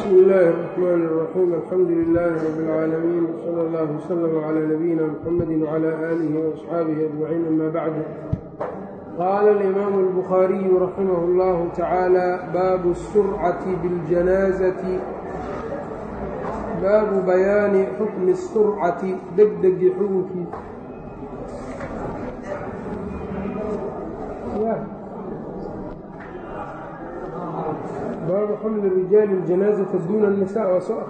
bsmi illaahi الرaxmaan الraxiim alxamdu lilaahi rab اlcaalamiin wsala allah wslm clى nabiyina mxamadi wclى aalihi وaصxaabihi ajmaciin ama bacdu qaala alimaamu اlbukhaariyu raximah اllahu tacaala baabu الsurcati biاljanaazati baabu bayaani xukmi الsurcati degdegi xugunkii baabu xamli rijaali اljanaazata duuna الnisa waa soo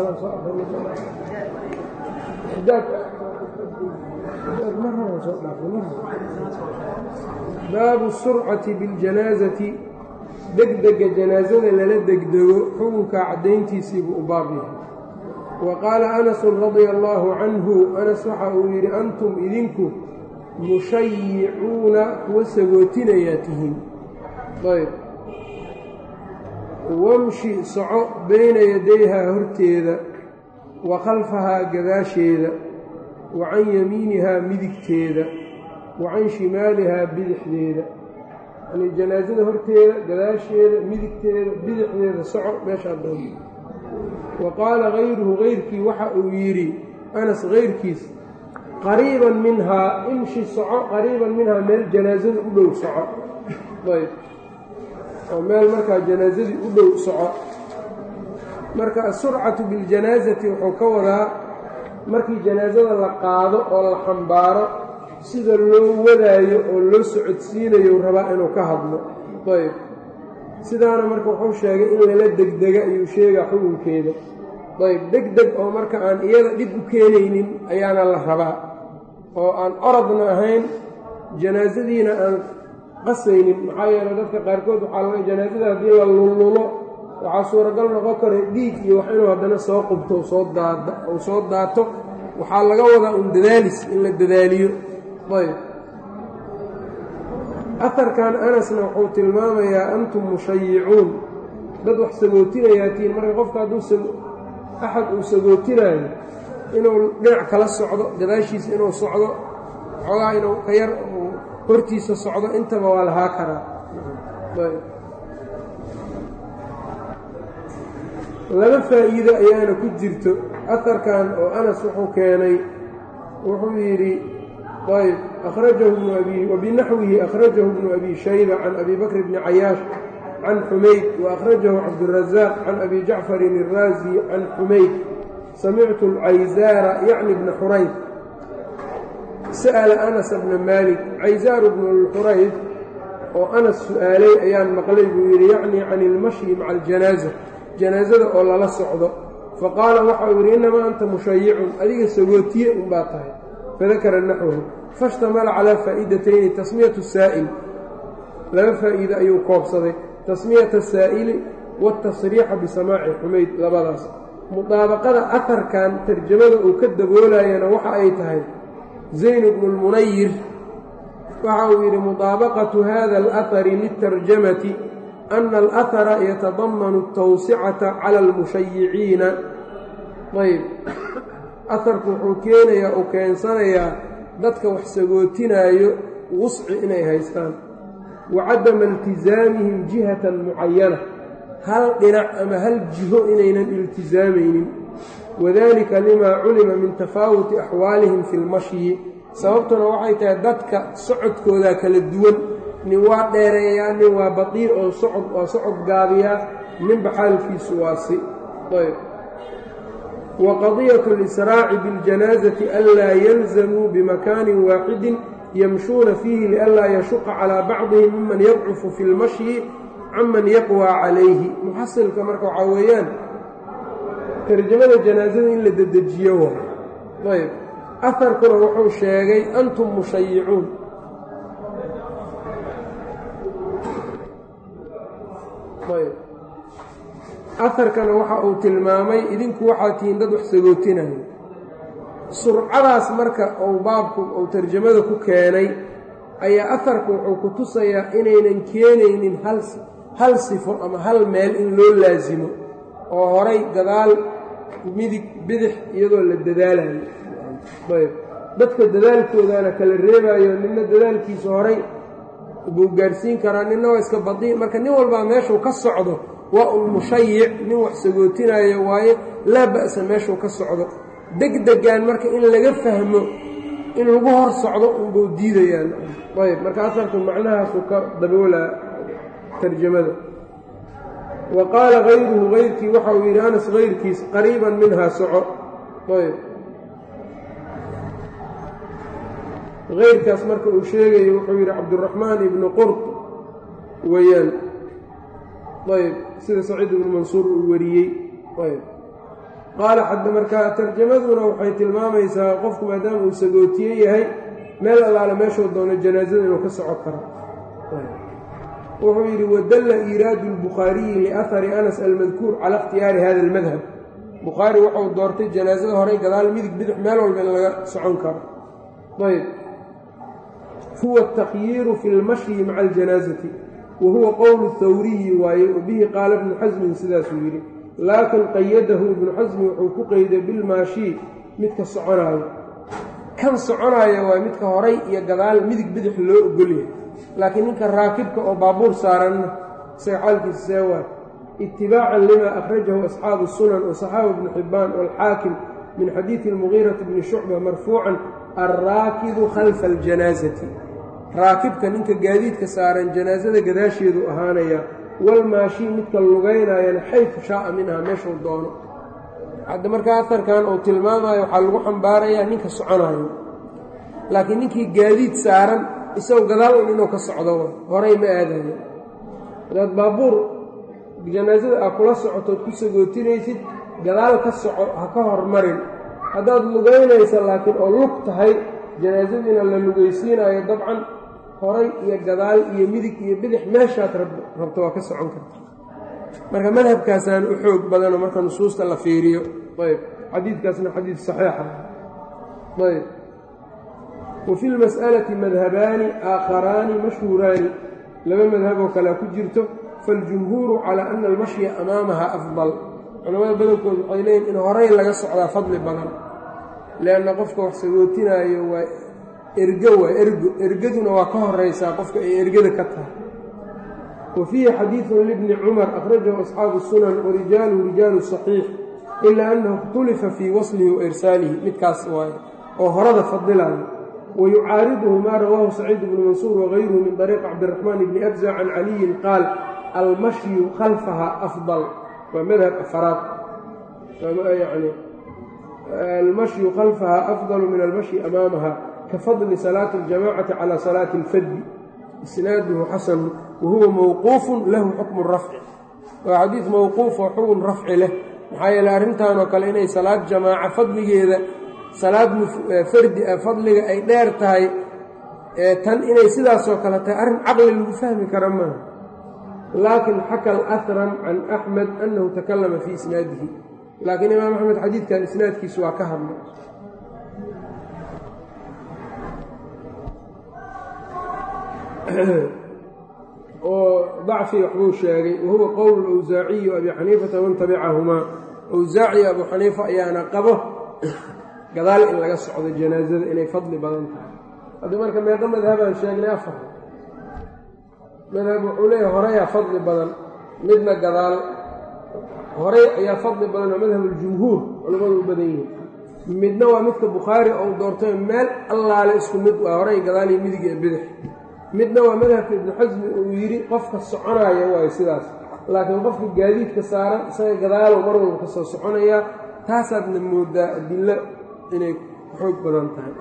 baabu surcati biاljanaazati degdega janaasada lala degdego xukunkaa caddayntiisiibuu u baab yahay wa qaala anasu radia allaahu canhu anas waxa uu yidhi antum idinku mushayicuuna kuwa sagootinayaa tihiin ayb wamshi soco bayna yadayhaa horteeda wa khalfahaa gadaasheeda wa can yamiinihaa midigteeda wa can shimaalihaa bidixdeeda yani janaasada horteeda gadaasheeda midigteeda bidixdeeda soco meeshaa doonta wa qaala hayruhu kayrkii waxa uu yidhi anas kayrkiis qariiban minhaa imshi soco qariiban minhaa meel janaasada u dhow soco ayb oo meel markaa janaasadii u dhow soco marka asurcatu biاljanaasati wuxuu ka wadaa markii janaasada la qaado oo la xambaaro sida loo wadaayo oo loo socodsiinayo rabaa inuu ka hadlo ayb sidaana marka wuxuu sheegay in lala degdega ayuu sheegaa xukunkeeda ayb degdeg oo marka aan iyada dhib u keenaynin ayaana la rabaa oo aan orodna ahayn janaasadiina aan qasaynin maxaa yeeley dadka qaarkood waxaa laga janaasada haddii la lullulo waxaa suuragal noqon kara dhiig iyo wax inuu haddana soo qubto soo daad uu soo daato waxaa laga wadaa un dadaalis in la dadaaliyo ayb aharkan anasna wuxuu tilmaamayaa antum mushayicuun dad wax sagootinayaatiin marka qofka hadduu axad uu sagootinaayo inuu dhinac kala socdo gadaashiisa inuu socdo xoogaa inuu ka yar hortiisa socdo intaba waa lahaa karaa laba faa'iido ayaana ku jirto aharkan oo anas wuxuu keenay wuxuu yidhi ayb akhrajahu bnu abi wabinaxwihi akhrajahu bnu abi shayba can abi bakr bni cayaash can xumayd waأkhrajahu cabdالrazaaq can abi jacfarin الraazi can xumayd samictu اlcayzaara yacni bna xurayd sa'ala anas bna maalik caysaaru bnu lxurayd oo anas su'aalay ayaan maqlay buu yidhi yacnii can ilmashyi maca aljanaaza janaasada oo lala socdo faqaala waxa uu yidhi innamaa anta mushayicun adiga sagootiye unbaa tahay fadakara naxwahu faishtamala calaa faa'idatayni tasmiyatu saa'il laba faa'iide ayuu koobsaday tasmiyata asaa'ili waatasriixa bisamaaci xumayd labadaas mudaabaqada aharkan tarjamada uu ka daboolayana waxa ay tahay zayn bnu lmunayir waxa uu yidhi mudaabaqatu hada alahari litarjamati ana alahara yatadamanu atawsicata cala almushayiciina ayb aharku wuxuu keenayaa uu keensanayaa dadka wax sagootinaayo wusci inay haystaan wa cadama iltisaamihim jihatan mucayana hal dhinac ama hal jiho inaynan iltisaamaynin wadalika limaa culima min tafaawuti axwaalihim fi lmashyi sababtuna waxay tahay dadka socodkoodaa kala duwan nin waa dheereeyaa nin waa badiir oo socod waa socod gaabiyaa ninba xaalkiisu waa si ayb wa qadiyatu اlisraaci biاljanaasati anlaa yalzamuu bimakaanin waaxidin yamshuuna fiihi lianlaa yashuqa calaa bacdihim miman yadcufu fi lmashyi canman yaqwaa calayhi muxasilka marka waxaa weeyaan tarjamada janaasada in la dedejiyo waay ayb aharkuna wuxuu sheegay antum mushayicuun ayb aharkana waxa uu tilmaamay idinku waxaa tihiin dad wax sagootinayo surcadaas marka uu baabku uu tarjamada ku keenay ayaa aharku wuxuu ku tusayaa inaynan keenaynin hal hal sifo ama hal meel in loo laasimo oo horay gadaal midig bidix iyadoo la dadaalayo ayb dadka dadaalkoodaana kala reebaayo ninna dadaalkiisa horay buu gaadhsiin karaa ninna waa iska badii marka nin walbaa meeshuu ka socdo waa un mushayic nin wax sagootinaayo waaye laa ba'sa meeshuu ka socdo degdegan marka in laga fahmo in lagu hor socdo unbuu diidayaan ayb marka asarku macnahaasuu ka daboolaa tarjamada wa qaala hayruhu hayrkii waxa uu yidhi anas hayrkiis qariiban minhaa soco ayb hayrkaas marka uu sheegayo wuxuu yidhi cabduraxmaan ibnu qurt weeyaan ayb sida saciid ibnu mansuur uu wariyey ayb qaala xadda markaa tarjamaduna waxay tilmaamaysaa qofku maadaama uu sagootiye yahay meel allaale meeshuu doono janaasada inuu ka soco karo wuxuu yidhi wadalla iiraadu lbukhaariyi liahari anas almadkuur cala ikhtiyaari hada almadhab bukhaari wuxuu doortay janaasada horey gadaal midig bidix meel walba in laga socon karo ayb huwa atakyiiru fi lmashyi maca aljanaasati wa huwa qowlu hawriyi waaye wabihi qaala ibnu xasmin sidaasuu yidhi laakin qayadahu ibnu xasmi wuxuu ku qeyday bilmaashii midka soconaayo kan soconaayo waa midka horay iyo gadaal midig bidix loo ogolyahay laakiin ninka raakibka oo baabuur saaranna isaga xaalkiisa see waa itibaacan lima akhrajahu asxaabu sunan wasaxaabu ibnu xibbaan waalxaakim min xadiidi almugiirati bni shucba marfuucan alraakibu khalfa aljanaasati raakibka ninka gaadiidka saaran janaasada gadaasheedu ahaanaya walmaashii midka lugaynaayana xayfu shaaa minha meeshuu doono hadda markaa aharkan uu tilmaamayo waxaa lagu xambaarayaa ninka soconayo laakiin ninkii gaadiid saaran isagoo gadaal un inuu ka socdo horay ma aadayo hadaad baabuur janaasada aa kula socotood ku sagootinaysid gadaal ka soco ha ka hormarin haddaad lugaynaysa laakiin oo lug tahay janaasadiina la lugaysiinayo dabcan horay iyo gadaal iyo midig iyo bidix meeshaad rabto waa ka socon karta marka madhabkaasaan u xoog badanoo marka nusuusta la fiiriyo ayb xadiidkaasna xadiid saxiixa ayb wa fi lmas'alati madhabaani aakharaani mashhuuraani laba madhaboo kalea ku jirto faاljumhuuru calaa ana almashya amaamaha afdal culamada badankood waxay leeyihin in horay laga socdaa fadli badan leanna qofka wax sagootinaayo waa ergo waa ergo ergaduna waa ka horaysaa qofka ay ergada ka tahay wa fiihi xadiidun libni cumar akhrajahu asxaabu sunan warijaaluhu rijaalu saxiix ilaa annahu ikhtulifa fii waslihi wa irsaalihi midkaas waaye oo horada fadilaayo wa yucaariduhu maa rawaahu saciid bnu mansuur wagayruhu min طariiqi cabdiraxmaan bni abza can caliyin qaal almashyu khalfaha afdal waa madhab afaraad yani almashyu khalfaha afdalu min almashyi amaamaha kafadli salaati اljamacati calى salaati اlfaddi isnaaduhu xasanu wahuwa mawquufun lahu xukmu rafci waa xadiid mawquuf oo xukun rafci leh maxaa yeele arrintan oo kale inay salaad jamaaca fadligeeda salaad fardi ah fadliga ay dheer tahay tan inay sidaasoo kale tahay arrin caqli lagu fahmi kara maaha laakin xaka alahram can axmed annahu takallama fii isnaadihi laakiin imaam axmed xadiidkan isnaadkiisu waa ka hadlay oo dacfi waxbuu sheegay wahuwa qowl awsaaciyi abi xaniifata man tabicahumaa awsaaci abu xaniifa ayaana qabo gadaal in laga socdo janaasada inay fadli badan tahay hadda marka meeqa madhabaan sheegnay afar madhab wuxuu leeyahay horeyaa fadli badan midna gadaal horey ayaa fadli badan oo madhab aljumhuur culimmadu u badan yihiin midna waa midka bukhaari ou doortay meel allaale isku mid waa horey gadaal iyo midig ee bidix midna waa madhabka ibnu xasmi uu yidhi qofka soconaya waayo sidaas laakiin qofka gaadiidka saaran isaga gadaalow mar walba ka soo soconayaa taasaadna moodaa adillo inay xoog badan tahay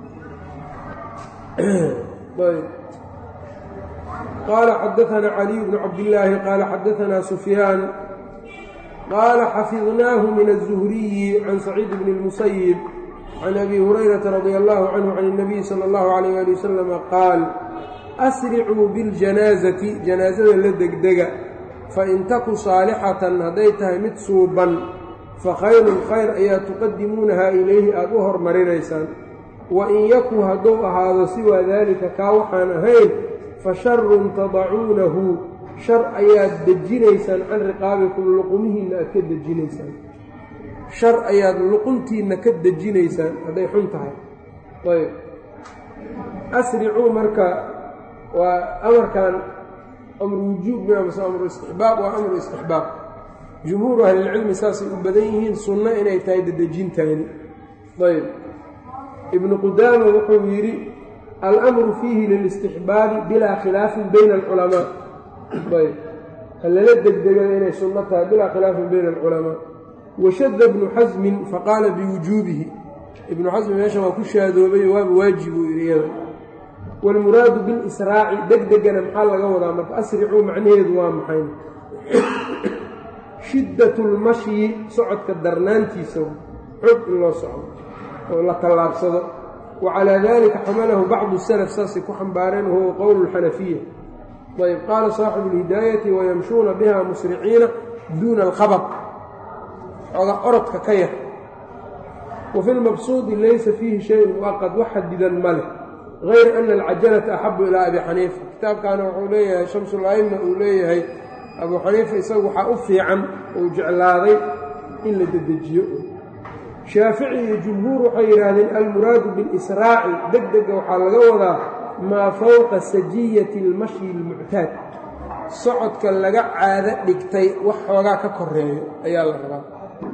qaala xadaanaa caliy bnu cabdillaahi qaala xadaanaa sufyaan qaala xafidnaahu min الzuhriyi can saciid bni اlmusayib can abi hurayrata radia allahu canhu can الnabiyi salى اllahu alayh ali wasalama qaal asricuu biاljanaasati janaasada la degdega fain taku saalixatan hadday tahay mid suuban fa khayrun khayr ayaa tuqadimuunahaa ilayhi aada u hormarinaysaan wa in yaku hadduu ahaado siwaa daalika kaa waxaan ahayn fa sharun tadacuunahu shar ayaad dejinaysaan can riqaabikum luqumihiinna aad ka dejinaysaan shar ayaad luquntiinna ka dejinaysaan hadday xun tahay ayb asricuu marka waa amarkan amru wujuub miya mase amru istixbaab waa amru istixbaab jumhuuru ahlilcilmi saasay u badan yihiin sunno inay tahay dedejintaani ayb ibnu qudaama wuxuu yidhi almru fiihi lilistixbaabi bilaa khilaafin bayna alculamaa ayb halala degdegada inay sunno tahay bilaa khilaafin bayna alculamaa washada ibnu xasmin faqaala biwujuubihi ibnu xasmi meesha waa ku shaadoobay waaba waajib uu yidhi iyada waalmuraadu bilisraaci degdegana maxaa laga wadaa marka asricuu macnaheedu waa maxay shiddat lmashyi socodka darnaantiisa xog in loo socdo oo la tallaabsado wa calaa dalika xamalahu bacdu salaf saasay ku xambaareen wahuwa qowlu lxanafiya ayb qaala saaxibu lhidaayati wayamshuuna biha musriciina duuna alkhabad oga orodka ka yar wa fi lmabsuudi laysa fiihi shayun muaqad wax xadidan ma leh غayr ana alcajalata axabu ilaa abi xaniifa kitaabkaana wuxuu leeyahay shamsula'ima uu leeyahay abuu xaniifa isagu waxaa u fiican uu jeclaaday in la dedejiyo shaafici iyo jumhuur waxay yidhaahdeen almuraadu bilisraaci deg dega waxaa laga wadaa maa fowqa sajiyati اlmashyi اlmuctaad socodka laga caado dhigtay wax xoogaa ka koreeyo ayaa la rabaa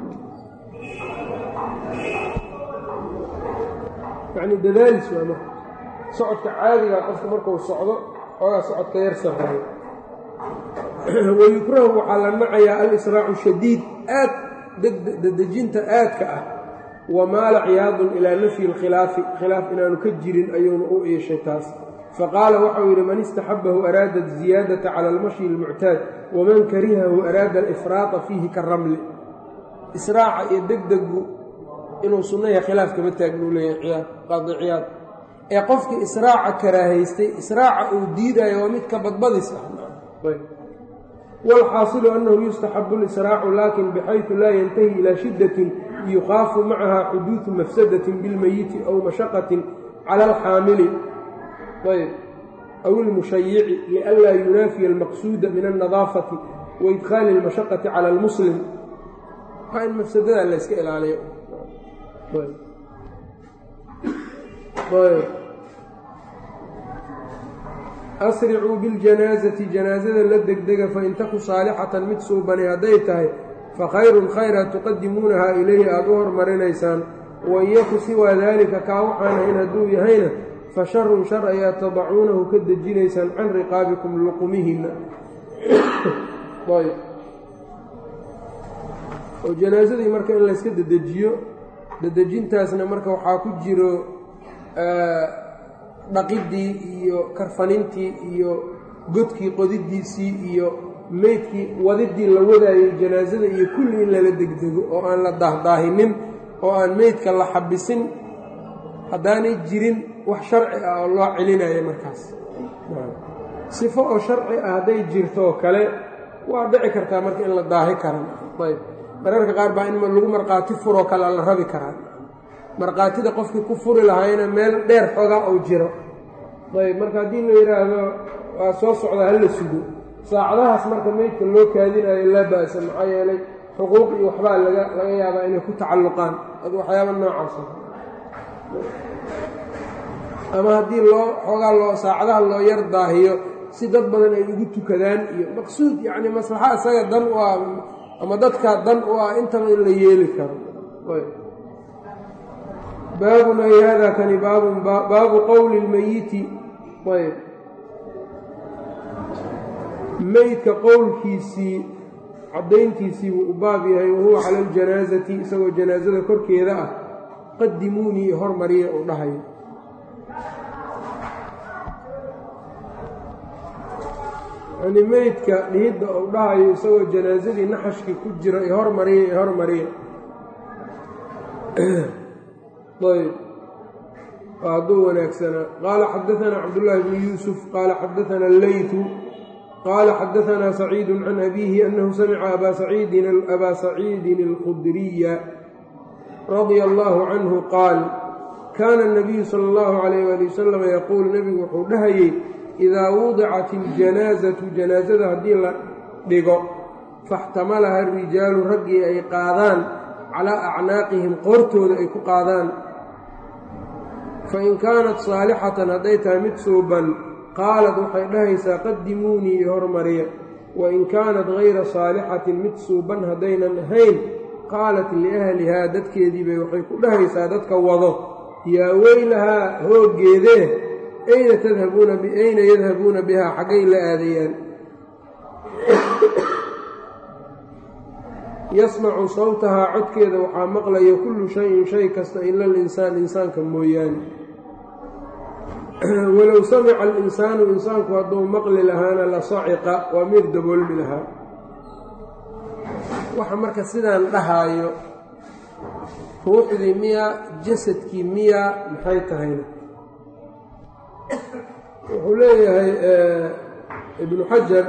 yacni dadaalis waa marka socodka caadiga qofka markuu socdo xoogaa socodka yar sarreeyo wayukrahu waxaa la nacayaa alisraacu shadiid aad dedejinta aadka ah wamaala ciyaadun ilaa nafyi اlkhilaafi khilaaf inaanu ka jirin ayuuna u iishay taas faqaala waxau yidhi man istaxabahu araada ziyaadata cala almashyi اlmuctaad waman karihahu araada alifraata fiihi karamli israaca iyo degdegu inuu sunnayaha khilaaf kama taagnuu leeyahay qaadi ciyaad ee qofkii israaca karaahaystay israaca uu diidayo waa mid ka badbadis ah wاlxaasilu annahu yustaxabu اlisraacu lakin bxayثu laa yantahi ilى shidatin yukhaafu macaha xuduuثu mafsadatin biاlmeyiti aw mashaqatin cala alxaamili ayb aw ilmushayici lianlaa yunaafiya almaqsuuda min alnadaafati waidkhaali اlmashaqati cala اlmuslim waa in mafsadada layska ilaaliyo asricuu biاljanaasati janaasada la degdega fain taku saalixatan mid suubani hadday tahay fakhayrun khayra tuqadimuunahaa ilayhi aada u hormarinaysaan wain yaku siwaa daalika kaa waxaana in hadduu yahayna fa sharun shar ayaa tadacuunahu ka dejinaysaan can riqaabikum luqumihinna oo janaasadii marka in layska dedejiyo dedejintaasna marka waxaa ku jiro dhaqiddii iyo karfanintii iyo godkii qodidiisii iyo meydkii wadiddii la wadaayay janaasada iyo kulli in lala degdego oo aan la daahdaahinin oo aan meydka la xabisin haddaanay jirin wax sharci ah oo loo celinayo markaas sifo oo sharci ah hadday jirtoo kale waa dhici kartaa marka in la daahi karan ayb mararka qaar baa in lagu markhaati furoo kale la rabi karaa markhaatida qofkii ku furi lahaayna meel dheer xoogaa ou jiro ayb marka haddii la yidhaahdo waa soo socdaa hala sugo saacadahaas marka meydka loo kaadinayo laa ba'sa maxaa yeelay xuquuq iyo waxbaa laga laga yaabaa inay ku tacalluqaan ad waxyaaba noocaasa ama haddii loo xoogaa loo saacadaha loo yar daahiyo si dad badan ay ugu tukadaan iyo maqsuud yacni maslaxa isaga dan u ah ama dadkaa dan u ah intaba in la yeeli karo baabun ay hada kani baabun baabu qowli اlmeyiti ayb meydka qowlkiisii caddayntiisii wuu u baab yahay wahuwa cala aljanaasati isagoo janaasada korkeeda ah qadimuunii hormariya uu dhahayo yani meydka dhihidda uu dhahayo isagoo janaasadii naxashkii ku jira i hormariya i hormariya ayb hadduu wanaagsanaa qaala xadaanaa cabdullaahi bnu yuusuf qaala xadaana alleytu qaala xadaanaa saciidu can abiihi annahu samica abaa saciidin alkhudriya radia allaahu canhu qaal kaana اnabiyu sala اllahu calayh waali wasalam yaquul nebigu wuxuu dhahayey idaa wudicat iljanaasatu janaasada haddii la dhigo faxtamalaha arijaalu raggii ay qaadaan calaa acnaaqihim qoortooda ay ku qaadaan fain kaanat saalixatan hadday tahay mid suuban qaalad waxay dhahaysaa qadimuunii i hormariya wain kaanat hayra saalixatin mid suuban haddaynan ahayn qaalat liahlihaa dadkeediibay waxay ku dhahaysaa dadka wado yaa weylahaa hooggeedee ayna tadhabuuna ayna yadhabuuna bihaa xaggay la aadayaan yasmacu sawtahaa codkeeda waxaa maqlaya kullu shayin shay kasta ila alinsaan insaanka mooyaane walow samica alinsaanu insaanku hadduu maqli lahaana la saciqa waa mid daboolmi lahaa waxa marka sidaan dhahaayo ruuxdii miyaa jasadkii miyaa maxay tahayna wuxuu leeyahay ibnu xajar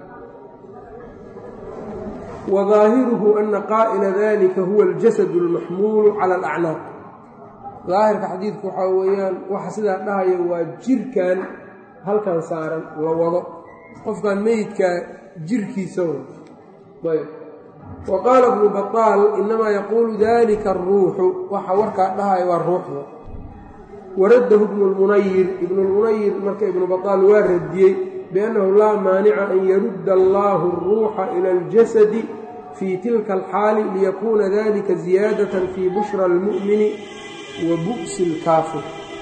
wadaahiruhu ana qaa'ila dalika huwa aljasad almaxmuulu cala alacnaaq daahirka xadiidku waxaa weeyaan waxa sidaa dhahaya waa jirkan halkan saaran la wado qofkan meydkaa jirkiisa ayb wa qaala ibnu baطaal inamaa yaquulu dalika aruuxu waxa warkaa dhahaya waa ruuxda waraddahu ibnu lmunayir ibnu lmunayir marka ibnu baطaal waa radiyey biannahu laa maanica an yarudda allaahu aruuxa ila aljasadi fii tilka alxaali liyakuuna dalika ziyaadatan fii bushra almu'mini wa bu'si alkaafir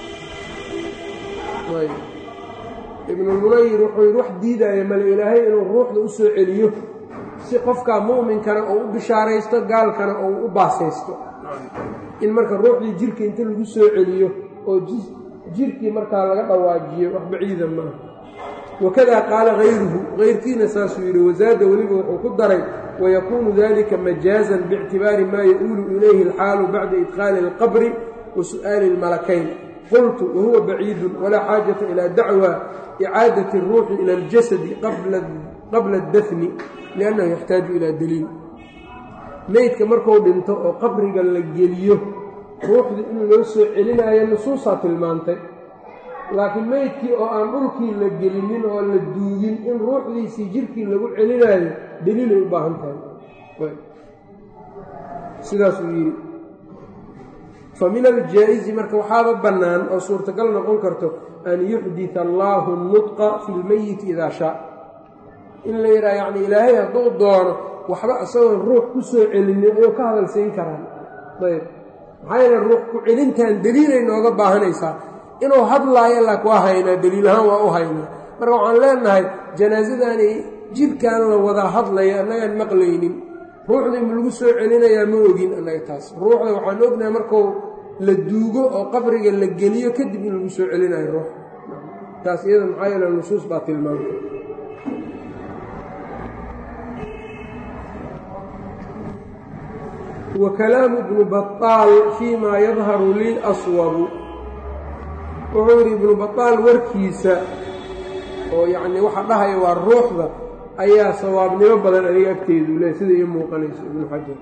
ibnulmunayir wuxuu yidhi wax diidaya male ilaahay inuu ruuxda u soo celiyo si qofkaa mu'minkana uu u bishaaraysto gaalkana uu u baasaysto in marka ruuxdii jirka inta lagu soo celiyo oo jirkii markaa laga dhawaajiyo wax baciida maaha wakadaa qaala hayruhu hayrkiina saasuu yidhi wasaada weliba wuxuu ku daray wayakuunu dalika majaazan biictibaari maa ya-uulu ilayhi alxaalu bacda idkhaali alqabri wa su'aali almalakayn qultu wahuwa baciidun walaa xaajata ilaa dacwa icaadati اruuxi ila aljasadi qabla اdafni liannahu yaxtaaju ilaa daliil meydka marku dhinto oo qabriga la geliyo ruuxda in loo soo celinaayo nusuusaa tilmaantay laakiin meydkii oo aan dhulkii la gelinin oo la duugin in ruuxdiisii jirkii lagu celinaayo daliilay u baahan tahay sidaasuu yidhi fa min aljaa-isi marka waxaaba bannaan oo suurtagal noqon karto an yuxdita allaahu nudqa fi lmeyiti idaa shaa in la yidhaha yacni ilaahay hadduu doono waxba isagoon ruux ku soo celinin ayuu ka hadalsiin karaan ayb maxaa yeele ruux ku celintan daliilay nooga baahanaysaa inuu hadlaayo laak waa haynaa daliil ahaan waa u haynaa marka waxaan leenahay janaasadani jirkan la wadaa hadlaya annagaan maqlaynin ruuxda ma lagu soo celinayaa ma ogin annaga taas ruuxda waxaan ognahay markuu la duugo oo qabriga la geliyo kadib in lagu soo celinayo ruux taas iyada maxaa yeele nusuus baa tilmaamta wa kalaamu ibnu baطaal fii maa yadharu lii aswabu wuxuu yidhi ibnu baطaal warkiisa oo yacnii waxa dhahaya waa ruuxda ayaa sawaabnimo badan aniga agteedu le sida ii muuqanayso ibnu xajar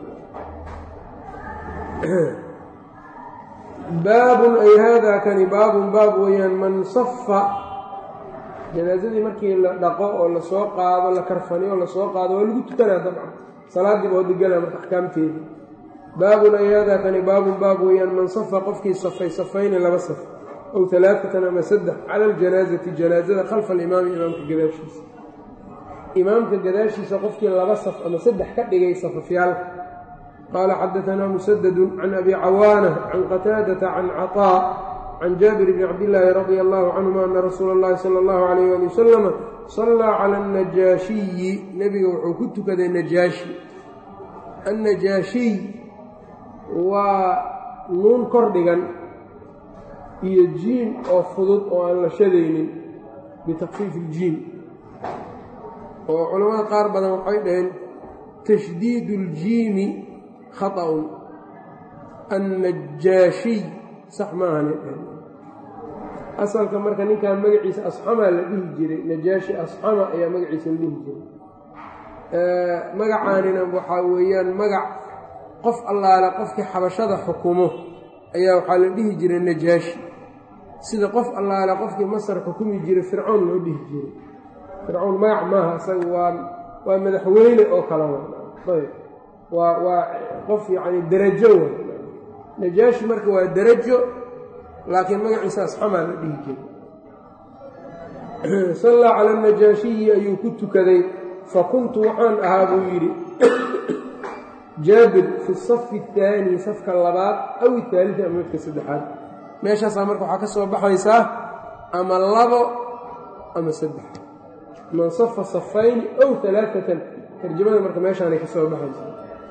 baabun ay haadaa kani baabun baab weeyaan man safa janaasadii markii la dhaqo oo lasoo qaado la karfaniyo oo lasoo qaado waa lagu tukanaa dabcan salaaddii baa wadagala marka axkaamteeda baabun ay haadaa kani baabun baab weeyaan man safa qofkii safay safayni laba saf ow alaatatan ama saddex cala aljanaasati janaasada khalfa alimaami imaamka gadaashiisa imaamka gadaashiisa qofkii laba saf ama saddex ka dhigay safafyaalka qaala xadaanaa musadadu can abi cawaana can qataadata can caطaa can jaabir bni cabdillaahi radia allahu canhuma ana rasuula اllahi sala allahu alayh ali wasalama sallaa cala annajaashiyi nebiga wuxuu ku tukaday najaashi annajaashiy waa nuun kor dhigan iyo jiim oo fudud oo aan la shadaynin bitakfiif iljiim oo culamada qaar badan waxay dhaheen tashdiidu uljiimi khaطa'un annajaashiy sax maahane asalka marka ninkan magaciisa asxamaa la dhihi jiray najaashi asxama ayaa magaciisa la dhihi jiray magacaanina waxaa weeyaan magac qof allaale qofkii xabashada xukumo ayaa waxaa la dhihi jiray najaashi sida qof allaale qofkii masar xukumi jiray fircoon loo dhihi jiray fircoon magac maaha isaga waa waa madaxweyne oo kale ayb waa waa qof yacni derajo wa najaashi marka waa derajo laakiin magaciisa asxamaa la dhihi jiray sallaa cala anajaashiyi ayuu ku tukaday fa kuntu waxaan ahaa buu yidhi jaabir fi safi اtaani safka labaad aw itaalii ama midka saddexaad meeshaasaa marka waxaa ka soo baxaysaa ama labo ama saddex man safa safayni ow alaaatan tarjamada marka meeshaanay ka soo baxaysaa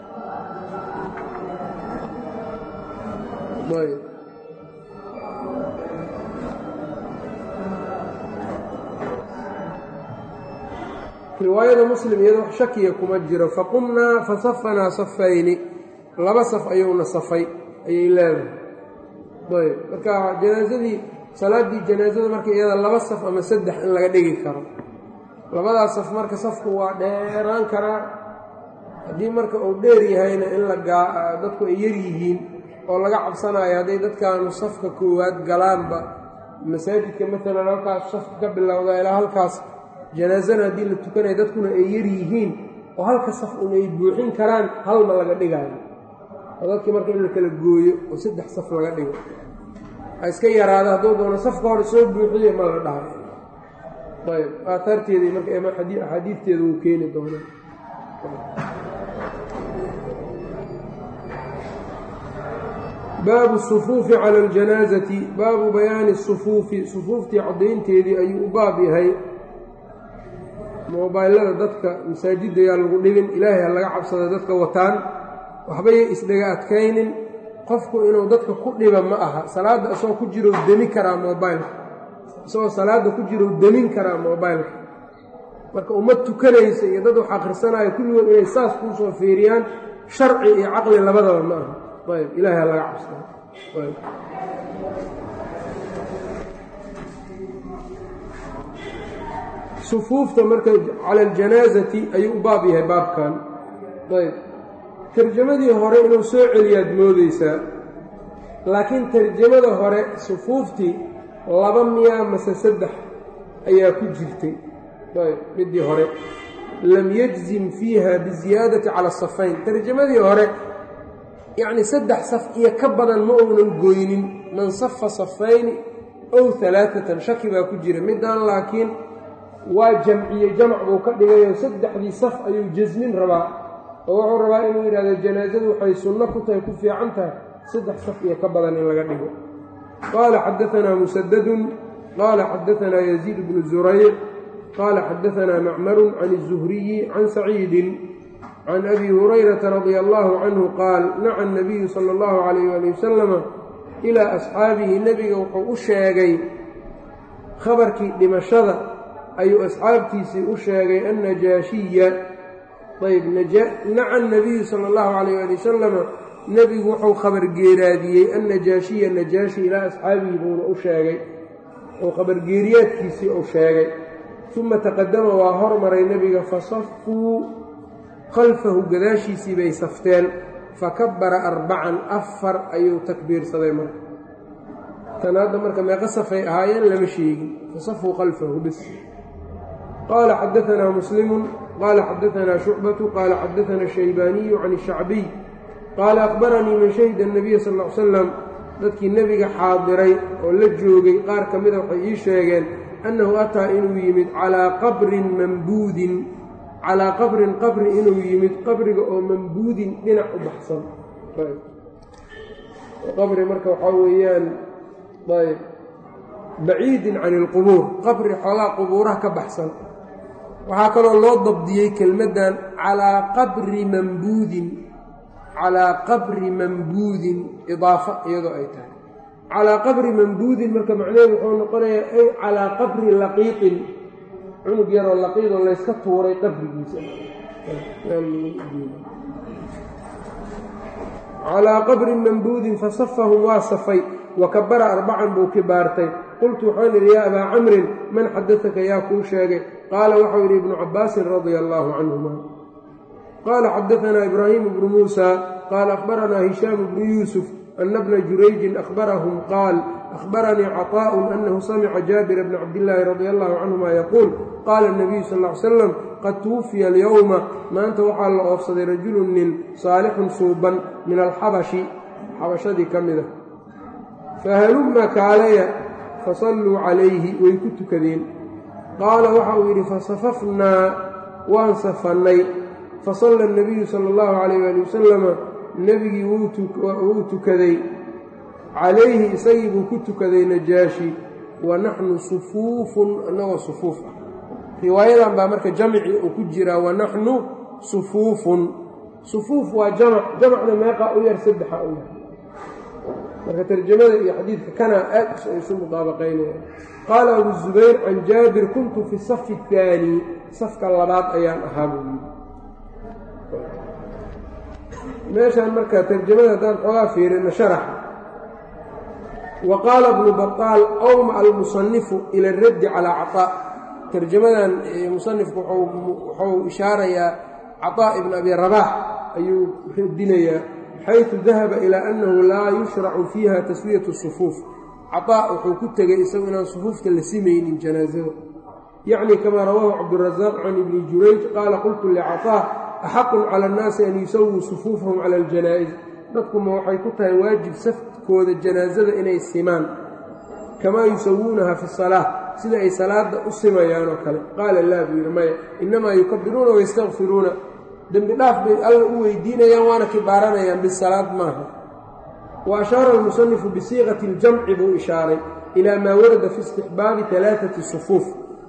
riwaayada muslim iyada wax shakiya kuma jiro faqumnaa fasafanaa safayni laba saf ayuuna safay ayay leedahay ayb marka janaasadii salaaddii janaasada marka iyada laba saf ama saddex in laga dhigi karo labadaas saf marka safku waa dheeraan karaa haddii marka uu dheer yahayna in la dadku ay yar yihiin oo laga cabsanayo hadday dadkaanu safka koowaad galaanba masaajidka maalan halkaas safka ka bilowda ilaa halkaas janaasana haddii la tukanayo dadkuna ay yar yihiin oo halka saf un ay buuxin karaan halma laga dhigaayo oo dadkii marka in la kala gooyo oo saddex saf laga dhigo ha iska yaraada hadduu doono safka hore soo buuxiyo ma la dhahay ayb aataarteeda marka axaadiidteeda wuu keeni doonaa baabu sufuufi cala aljanaasati baabu bayaani sufuufi sufuuftii caddaynteedii ayuu u baab yahay moobaylada dadka masaajidda yaa lagu dhigin ilaahay ha laga cabsada dadka wataan waxbayay isdhaga adkaynin qofku inuu dadka ku dhiba ma aha salaadda isagoo ku jirou demi karaa moobaylka isagoo salaadda ku jirou demin karaa moobaylka marka ummad tukanaysa iyo dad wax akhrisanaayo kulligood inay saas kuu soo fiiriyaan sharci iyo caqli labadaba ma aha ayb ilaahay ha laga cabsada ayb sufuufta marka cala aljanaasati ayuu u baab yahay baabkan ayb tarjamadii hore inuu soo celiyaad moodeysaa laakiin tarjamada hore sufuuftii laba miyaa mase saddex ayaa ku jirtay ayb midii hore lam yajzim fiiha biziyaadati cala asafayn tarjamadii hore yacni saddex saf iyo ka badan ma uunan goynin man safa safayni ow alaaatan shaki baa ku jira midaan laakiin waa jamciye jamc buu ka dhigayo saddexdii saf ayuu jasmin rabaa oo wuxuu rabaa inuu yidhahdo janaasadu waxay sunno ku tahay ku fiican tahay saddex saf iyo ka badan in laga dhigo qaala xadaanaa musadadun qaala xadaanaa yaziid bnu zurayc qaala xadaanaa macmarun can الzuhriyi can saciidin can abi hurayrata radia allahu canhu qaal naca nabiyu sala اllahu calayh ali wasalama ilaa asxaabihi nebiga wuxuu u sheegay khabarkii dhimashada ayuu asxaabtiisii u sheegay annajaashiya ayb naca nabiyu sala allahu calayh ali wasalama nebigu wuxuu khabargeeraadiyey annajaashiya najaashi ilaa asxaabihi buuna u sheegay oo khabargeeriyaadkiisii uu sheegay uma taqadama waa hormaray nebiga fasafuu khalfahu gadaashiisii bay safteen fakabbara arbacan afar ayuu takbiirsaday marka tan hadda marka meeqa safay ahaayeen lama sheegin fasafuu khalfahu bis qaala xadaanaa muslimu qaala xadaanaa shucbatu qaala xadaanaa shaybaaniyu can shacbiy qaala aqbaranii man shahida nabiya sal l salam dadkii nebiga xaadiray oo la joogay qaar ka mida waxay ii sheegeen annahu ataa inuu yimid calaa qabrin mambuudin calaa qabrin qabri inuu yimid qabriga oo mambuudin dhinac u baxsan qabri marka waxaa weeyaan ayb baciidin can ilqubuur qabri xoogaa qubuuraha ka baxsan waxaa kaloo loo dabdiyey kelmaddan calaa qabri mambuudin calaa qabri mambuudin idaafa iyadoo ay tahay calaa qabri mambuudin marka macnaheedu wuxuu noqonayaa ay calaa qabri laqiiqin cunug yaroo laqiidoo layska tuuray qabrigiisa calaa qabrin mambuudin fasafahum waa safay wa kabara arbacan buu kibaartay qultu waxaan idhi yaa abaa camrin man xadadaka yaa kuu sheegay qaala waxau yidhi ibnu cabbaasin radia allaahu canhuma qaala xadaanaa ibraahimu bnu muusa qaala akhbaranaa hishaamu bnu yuusuf ana bna jurayjin akhbarahum qaal akhbaranii caطaa'un annahu samica jaabira bna cabdillaahi radia allahu canhuma yaquul qaala اnabiyu sal ly slam qad tuwufiya alyowma maanta waxaa la oofsaday rajulun nin saalixun suuban min alxabashi xabashadii ka mida fahalumma kaalaya fasalluu calayhi way ku tukadeen qaala waxa uu yidhi fasafafnaa waan safannay fasalla الnabiyu sala اllahu calayh ali wasalama nebigii wuu tukaday calayhi isagii buu ku tukaday najaashi wa naxnu sufuufun annagoo sufuuf ah riwaayadan baa marka jamci uu ku jiraa wa naxnu sufuufun sufuuf waa jamac jamacna meeqaa u yar saddexa u yar marka tarjamada iyo xadiidka kanaa aad isu mudaabaqaynaya qaala abu zubayr can jaabir kuntu fi safi اhaani safka labaad ayaan ahaa buu yidhi meeshaan marka tarjamada haddaan xoogaa fiirina sharaxa wa qaala bnu baطaal awma almusanifu ila اraddi calaa caطaa tarjamadan musanifku wuxuu ishaarayaa caطaa ibn abi rabaax ayuu radinayaa xayثu dahaba ilaa annahu laa yushracu fiiha taswiyaة الsufuuf caطaa wuxuu ku tegey isagu inaan sufuufta la simaynin janaazada yacni kamaa rawaahu cabdالrazaaq can ibni jurayj qaala qultu licaطaa axaqun cala annaasi an yusawuu sufuufahum cala aljanaa'iz dadkuma waxay ku tahay waajib safkooda janaasada inay simaan kamaa yusawuunaha fi salaa sida ay salaadda u simayaan oo kale qaala laa buu yidhi maya innamaa yukabiruuna wayastakfiruuna dembi dhaaf bay alla u weydiinayaan waana kibaaranayaan bisalaad maaha wa ashaara almusanifu bisiiqati اljamci buu ishaaray ilaa maa warada fi istixbaabi alaaati sufuuf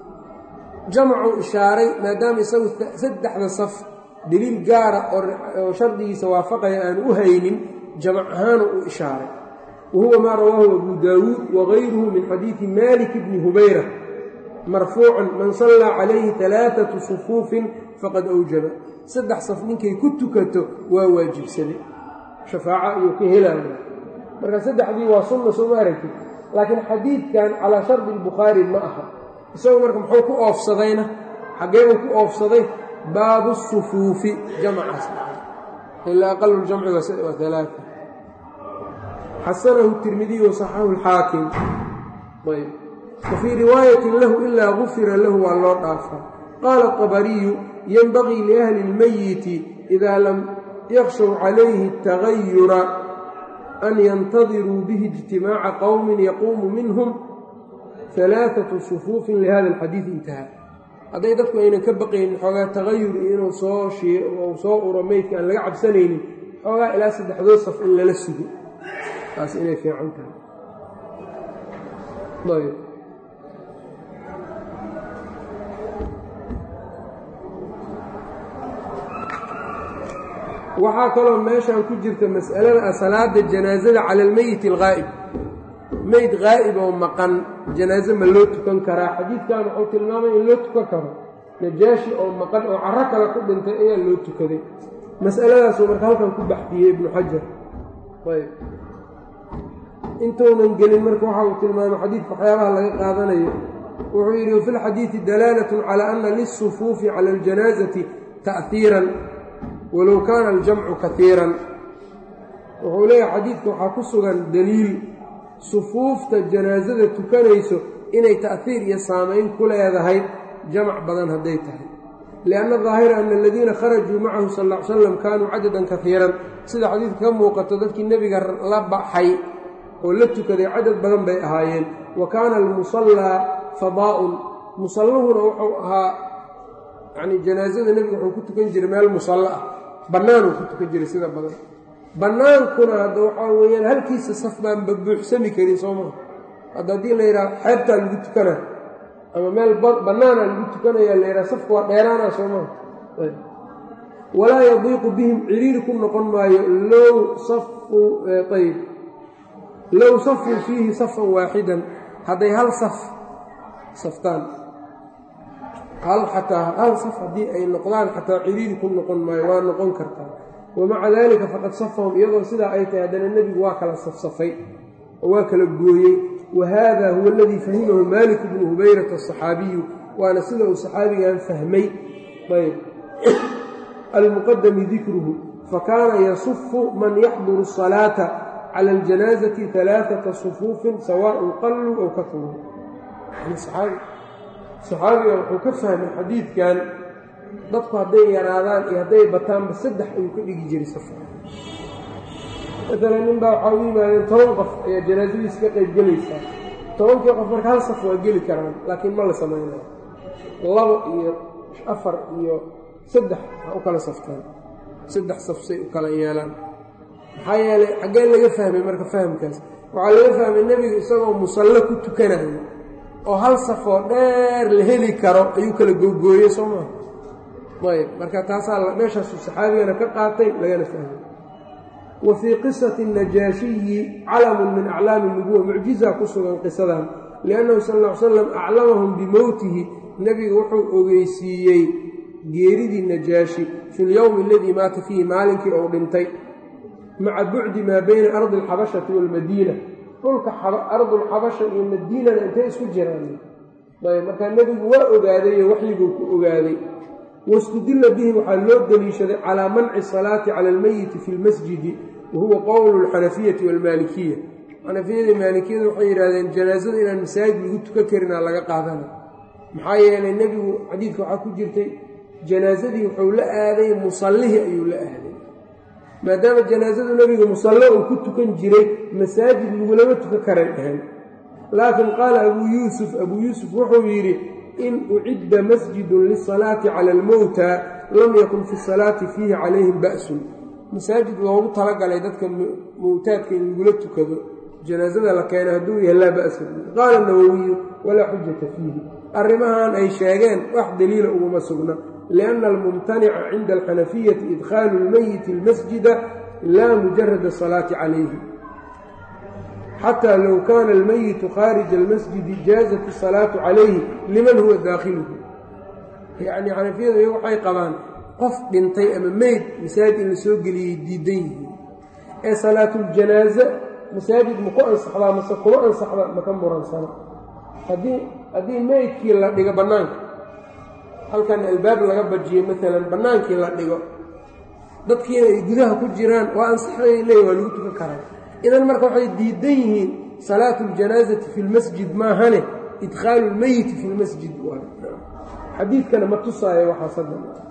jamcuu ishaaray maadaama isagu saddexda saf deliil gaara oo shardigiisa waafaqaya aan u haynin jamac ahaanu u ishaaray wa huwa maa rawaahu abu daawuud wagayruhu min xadiidi malik bni hubayra marfuucan man sallaa calayhi alaaatu sufuufin faqad awjaba saddex saf ninkay ku tukato waa waajibsaday shafaaca ayuu ka helaya marka saddexdii waa sunna sooma aragtid laakiin xadiidkan calaa shardi albukhaari ma aha isagu marka muxuu ku oofsadayna xaggee buu ku oofsaday baabu الsufuufi jamcaas ila aqalu ljamci waa alaa xasanahu الtirmidiy waصaxahu اlxaakim ayb wafii riwaayatin lahu ilaa gufira lahu waa loo dhaafaa qaala الطabariyu yenbagii liahli اlmayiti إida lam yakhshow calayhi الtagayura an yantadiruu bihi اجtimaaca qowmi yaquumu minhum ثalaaثaةu sufuufin lihada اlxadiiث intaha hadday dadku aynan ka baqaynin xoogaa tagayur iyo inuu soo uu soo uro meydka aan laga cabsanaynin xoogaa ilaa saddexdood saf in lala sugo taas inay fiican tahay ayb waxaa kaloo meeshan ku jirta mas'alada ah salaada janaasada cala almeyit alghaa'ib meyd haa'ib oo maqan janaaso ma loo tukan karaa xadiidkan wuxuu tilmaamay in loo tukan karo najaashi oo maqan oo carro kale ku dhintay ayaa loo tukaday mas'aladaasuu marka halkan ku baxdiyey ibnu xajar ayb intuunan gelin marka waxa uu tilmaamay xadiidka waxyaabaha laga qaadanayo wuxuu yidhi wafi lxadiidi dalaalatun calaa ana liلsufuufi cala اljanaasati ta'hiiran walow kaana aljamcu kaiiran wuxuu leeyahay xadiidka waxaa ku sugan daliil sufuufta janaasada tukanayso inay ta'hiir iyo saamayn ku leedahay jamac badan hadday tahay lianna daahira ana aladiina kharajuu macahu sal ll ly slam kaanuu cadadan kaiiran sida xadiidka ka muuqato dadkii nebiga la baxay oo la tukaday cadad badan bay ahaayeen wa kaana almusallaa fadaa'un musalluhuna wuxuu ahaa yacnii janaasada nebiga wuxuu ku tukan jiray meel musallo ah bannaanuu ku tukan jiray sida badan bannaankuna hadda waxaa weeyaan halkiisa saf baan babuuxsami karin soo maha hadda haddii la yidhaha xeebtaa lagu tukanaa ama meel bannaanaa lagu tukanayaa la yidhaha safka waa dheeraana soo maha walaa yadiiqu bihim ciriiri ku noqon maayo low safu ayb low safuu fiihi safan waaxidan hadday hal saf saftaan hal xataa hal saf haddii ay noqdaan xataa ciriiri ku noqon maayo waa noqon kartaa wamaca dalika faqad safahum iyadoo sidaa ay tahay haddana nebigu waa kala safsafay oo waa kala gooyey wa haada huwa aladii fahimahu maalik bnu hubayrata asaxaabiyu waana sida uu saxaabigan fahmay ayb almuqadami dikruhu fakaana yasufu man yaxduru الصalaata cala اljanaazati ثalaaثaةa sufuufin sawaaءn qaluu ow kauruu saxaabiga wuxuu ka fahmay xadiidkan dadku hadday yaraadaan iyo hadday bataanba saddex ayuu ka dhigi jiray safar maalan nin baa waxaa u yimaadeen toban qof ayaa janaasadiisa ka qayb gelaysaa tobankii qof marka hal saf waa geli karaan laakiin ma la samaynayo labo iyo afar iyo saddex ha u kala saftaan saddex safsay u kala yeelaan maxaa yeelay xaggee laga fahmay marka fahamkaas waxaa laga fahmay nebigu isagoo musallo ku tukanayo oo hal safoo dheer la heli karo ayuu kala googooyey soo maa ayb marka taasaa meeshaasu saxaabigana ka qaatay lagana fahmay wa fii qisati najaashiyi calamun min aclaami nubuwa mucjizaa ku sugan qisadan liannahu sal ll ly slam aclamahum bimowtihi nebigu wuxuu ogeysiiyey geeridii najaashi fi lyowmi aladii maata fiihi maalinkii ou dhintay maca bucdi maa bayna ardi alxabashati waalmadiina dhulka ardulxabasha iyo madiinana intay isku jiraan ayb markaa nebigu waa ogaadayo waxyiguu ku ogaaday wastudilla bihi waxaa loo deliishaday calaa manci salaati cala almeyiti fi lmasjidi wa huwa qowlu alxanafiyati waalmaalikiya xanafiyadii maalikiyadu waxay yidhahdeen janaasada inaan masaajid lagu tukan karinaa laga qaadana maxaa yeelay nebigu xadiidka waxaa ku jirtay janaasadii wuxuu la aaday musallihii ayuu la aaday maadaama janaasadu nebiga musallo uu ku tukan jiray masaajid lagulama tukan karan dhahan laakiin qaala abuu yuusuf abuu yuusuf wuxuu yidhi in ucidda masjidun lisalaati cala almowta lam yakun fi salaati fiihi calayhim ba'sun masaajid loogu talagalay dadka mowtaadka in lagula tukado janaasada la keena hadduu yahay laa ba'sa qaala nawowiyu walaa xujata fiihi arrimahan ay sheegeen wax daliila uguma sugna lianna almumtanica cinda alxanafiyati idkhaalu lmeyiti almasjida laa mujarada asalaati calayhi xataa low kaana almeyitu khaarija almasjidi jaazat asalaatu calayhi liman huwa daakhiluhu yacni xanafiyadu iyagu waxay qabaan qof dhintay ama meyd masaajid in la soo geliyey diidan yihiin ee salaatuljanaaze masaajid maku ansaxdaa mase kuma ansaxda maka muransana haddii haddii meydkii la dhigo bannaanka halkan albaab laga bajiyo maalan bannaankii la dhigo dadkiina ay gudaha ku jiraan waa ansaxday leey waa lagu tukan karaa idan marka waxay diidan yihiin salaatu اljanaazati fi lmasjid maahane idkhaalu lmeyiti fi lmasjid xadiidkana ma tusaayo waxaas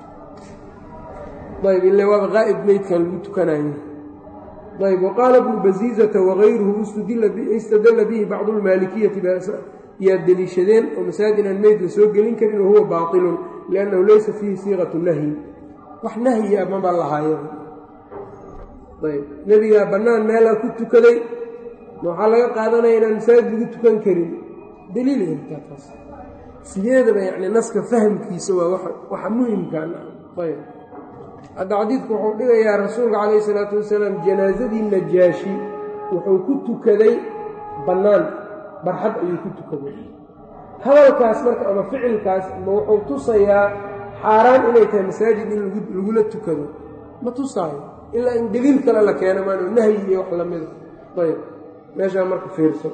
ayb ile waaba qaa'ib meydkan lagu tukanayo ayb waqaala bnu baziizata wagayruhu istadalla bihi bacdu lmaalikiyati yaa deliishadeen oo masaajid aan meyd la soo gelin karin wahuwa baatilun liannahu laysa fiihi siiqatu nahyi wax nahyi a maba lahaayo ayb nebigaa bannaan meelaa ku tukaday waxaa laga qaadanaya inaan masaajid lagu tukan karin daliil heltaa taas sideedaba yacni naska fahamkiisa waa waxa muhimkaan ayb hadda xadiidku wuxuu dhigayaa rasuulka calayhi isalaatu wasalaam janaasadii najaashi wuxuu ku tukaday bannaan barxad ayuu ku tukaday hadalkaas marka ama ficilkaas ma wuxuu tusayaa xaaraan inay tahay masaajid in lagula tukado ma tusaayo ilaa in daliil kale la keeno maano nahyi iyo wax lamida ayb meeshaa marka fiirso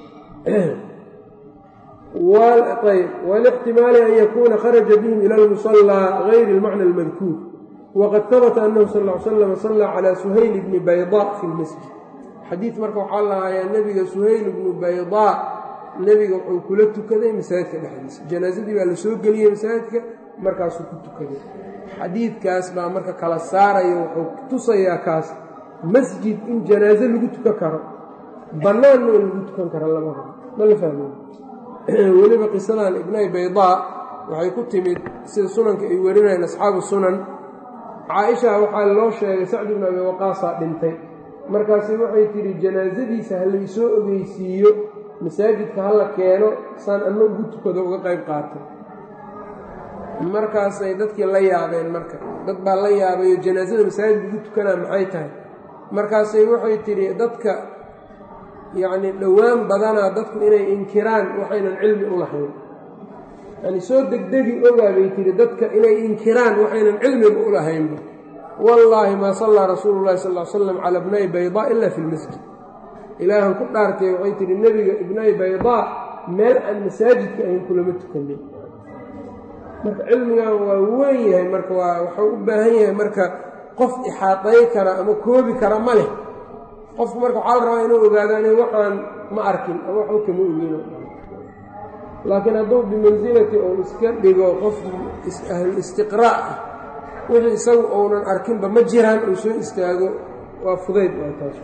ayb walixtimaali an yakuuna kharaja bihim ila almusallaa gayri almacna almadkuur waqad habata annahu sal ly slam sallaa calaa suhayl bni baydaa fi lmasjid xadiid marka waxaa lahayaa nebiga suhayl bnu baydaa nebiga wuxuu kula tukaday masaajidka dhexdiisa janaasadii baa la soo geliyey masaajidka markaasuu ku tukaday xadiidkaas baa marka kala saaraya wuxuu tusayaa kaas masjid in janaaso lagu tukan karo bannaanna in lagu tukan karo labada ma la fahmey weliba qisadan ibnay baydaa waxay ku timid sida sunanka ay warinayeen asxaabu sunan caaisha waxaa loo sheegay sacd ibnu abi waqaasaa dhintay markaasi waxay tidhi janaasadiisa ha laysoo ogeysiiyo masaajidka ha la keeno saan anna ugu tukado uga qayb qaatay markaasay dadkii la yaabeen marka dad baa la yaabayo janaasada masaajid ugu tukanaa maxay tahay markaasay waxay tidhi dadka yacni dhowaan badanaa dadku inay inkiraan waxaynan cilmi u lahayn yani soo degdegi ogaa bay tihi dadka inay inkiraan waxaynan cilmiga u lahaynba wallaahi maa sallaa rasuulu llahi sal l slam cala bnay baydaa ila fi lmasjid ilaahan ku dhaartay waxay tihi nebiga ibnay baydaa meel aan masaajidka ahayn kulama tukanin marka cilmigan waa weyn yahay marka waa waxuu u baahan yahay marka qof ixaaday kara ama koobi kara ma leh qofku marka waxaa la rabaa inuu ogaado inay waxaan ma arkin ama waxba kama ogino laakiin hadduu bimansilati uu iska dhigo qof ahlul istiqraa' ah wixii isagu uunan arkinba ma jiraan uu soo istaago waa fudayd taas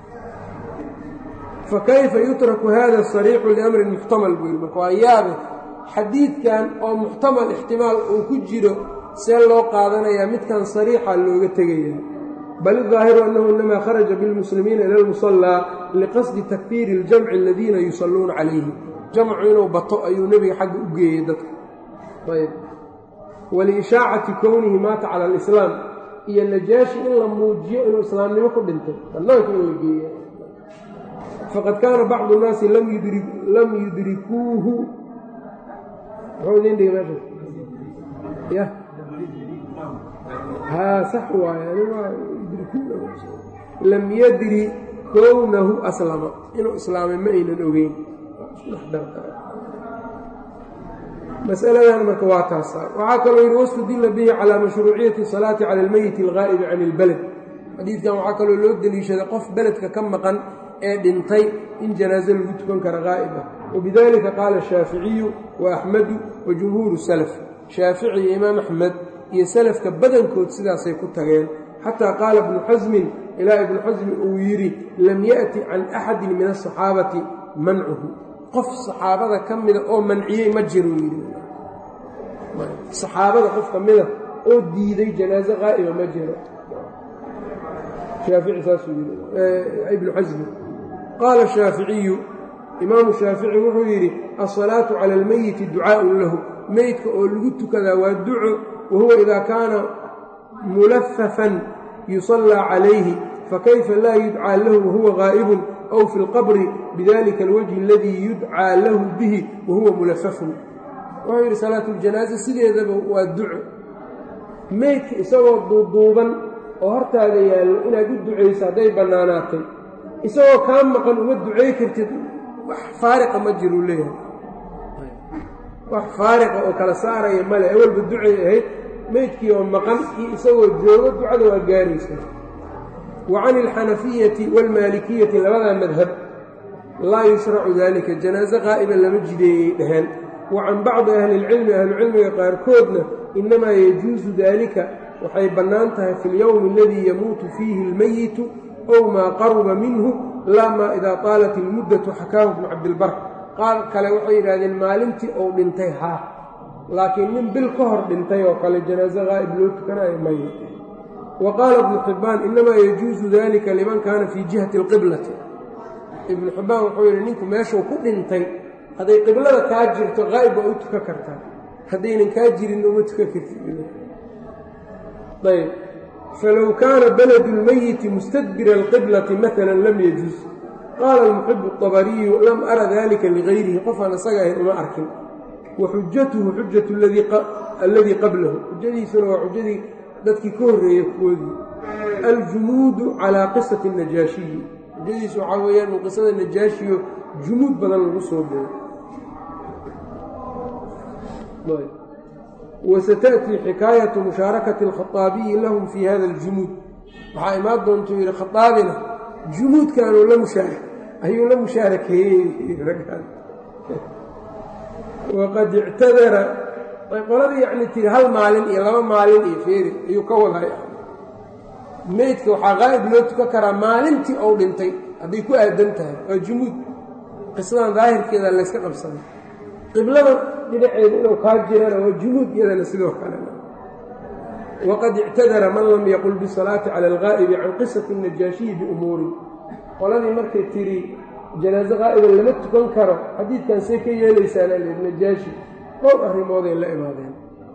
fakayfa yutraku hada sariixu liamrin muxtamal buu yidhi marka waa yaabe xadiidkan oo muxtamal ixtimaal uu ku jiro see loo qaadanayaa midkan sariixa looga tegaya bal idaahiru annahu inamaa kharaja bilmuslimiina ila lmusallaa liqasdi takfiiri iljamci aladiina yusalluuna calayhi jamcu inuu bato ayuu nebiga xagga u geeyey dadka ayb waliishaacati kownihi maata cala alislaam iyo najaashi in la muujiyo inuu islaamnimo ku dhintay bannaanka in la geeya faqad kaana bacdu nnaasi lam yudrikuuhu muxuu idin dhigi meesha ya haa sax waaye lam yadri kownahu aslama inuu islaamay ma aynan ogeyn masaladan marka waa taasa waxaa kaloo yidhi wastudila bihi calaa mashruuciyati salaati cala almeyiti algaa'ibi can ilbaled xadiidkan waxaa kaloo loo deliishaday qof beledka ka maqan ee dhintay in janaaso lagu tukan kara qaa'ib ah wabidalika qaala shaaficiyu wa axmedu wa jumhuuru salaf shaafici iyo imaam axmed iyo salafka badankood sidaasay ku tageen xataa qaala ibnu xasmin ilaa ibnu xasmi uu yidhi lam ya'ti can axadin min asaxaabati mancuhu qof saxaabada ka mida oo manciyey ma jiruu yidhi saxaabada qof ka mida oo diiday janaaso qaa'iba ma jiro shaafici saasuu yidhi ibnu xasmi qaala shaaficiyu imaamu shaafici wuxuu yidhi alsalaatu cala almeyiti ducaa'un lahu meydka oo lagu tukadaa waa duco wahuwa idaa kaana mulafafan yusallaa calayhi fakayfa laa yudcaa lahu wahuwa gaa'ibun aw fi lqabri bidalika alwajhi aladii yudcaa lahu bihi wahuwa mulafafun wuxuu yidhi salaatuljanaaza sideedaba waa duco meydka isagoo duuduuban oo hortaada yaallo inaad u ducayso hadday bannaanaatay isagoo kaa maqan uma ducay kartid wax faariqa ma jiruu leeyahay wax faariqa oo kala saaraya male awalba ducay ahayd meydkii oo maqan iyo isagoo joogo ducada waa gaaraysa wa can alxanafiyati waalmaalikiyati labadaa madhab laa yushracu daalika janaaso qaa'iba lama jideeyey dhaheen wa can bacdi ahli ilcilmi ahlucilmiga qaarkoodna innamaa yajuusu daalika waxay bannaan tahay fi اlyowmi aladii yamuutu fiihi اlmeyitu ow maa qaruba minhu laa maa idaa taalat ilmuddatu xakaahu bnu cabdilbar qaar kale waxay yidhahdeen maalintii ou dhintay haa laakiin nin bil ka hor dhintay oo kale janaaso qaa'ib loo tukanayo maya wa qaala ibnu xibbaan innamaa yajuusu dalika liman kaana fii jihati alqiblati ibnu xibbaan wuxuu yidhi ninku meeshuu ku dhintay hadday qiblada kaa jirto qaa'ib waa u tukan kartaa haddaynan kaa jirin uma tukan kartid ayb falow kaana baladu اlmeyiti mustadbira alqiblati maala lam yajuuz qaala almuxibu الطabariyu lam ara dalika ligayrihi qofaan isaga ahayn uma arkin wa xujatuhu xujatu alladii qablahu xujadiisuna waa xujadii dadkii ka horreeyey kuwoodii aljumuudu calaa qisati الnajaashiyi xujadiisu waxaa weeyaan uu qisada najaashiyo jumuud badan lagu soo beeyo wasataأtii xikaayatu mushaarakati alkhaaabiyi lahum fii hada aljumuud waxaa imaan doontuu yidhi khaaabina jumuudkaanuu la mushaara ayuu la mushaarakeeyey waqad ictadara qoladii yacni tiri hal maalin iyo laba maalin iyo feeri ayuu ka waday meydka waxaa qaa'ib loo tukan karaa maalintii ou dhintay hadday ku aadan tahay waa jumuud qisadan daahirkeeda layska qabsaday qiblada dhinaceeda inuu kaa jirana waa jumuud iyadana sidoo kale waqad ictadara man lam yaqul bisalaati cala algaa'ibi can qisati najaashiyi biumuurin qoladii markay tiri janaaso qaa'iba lama tukan karo xadiidkan see ka yeelaysaana leed najaashi dhowr arrimooday la imaadeen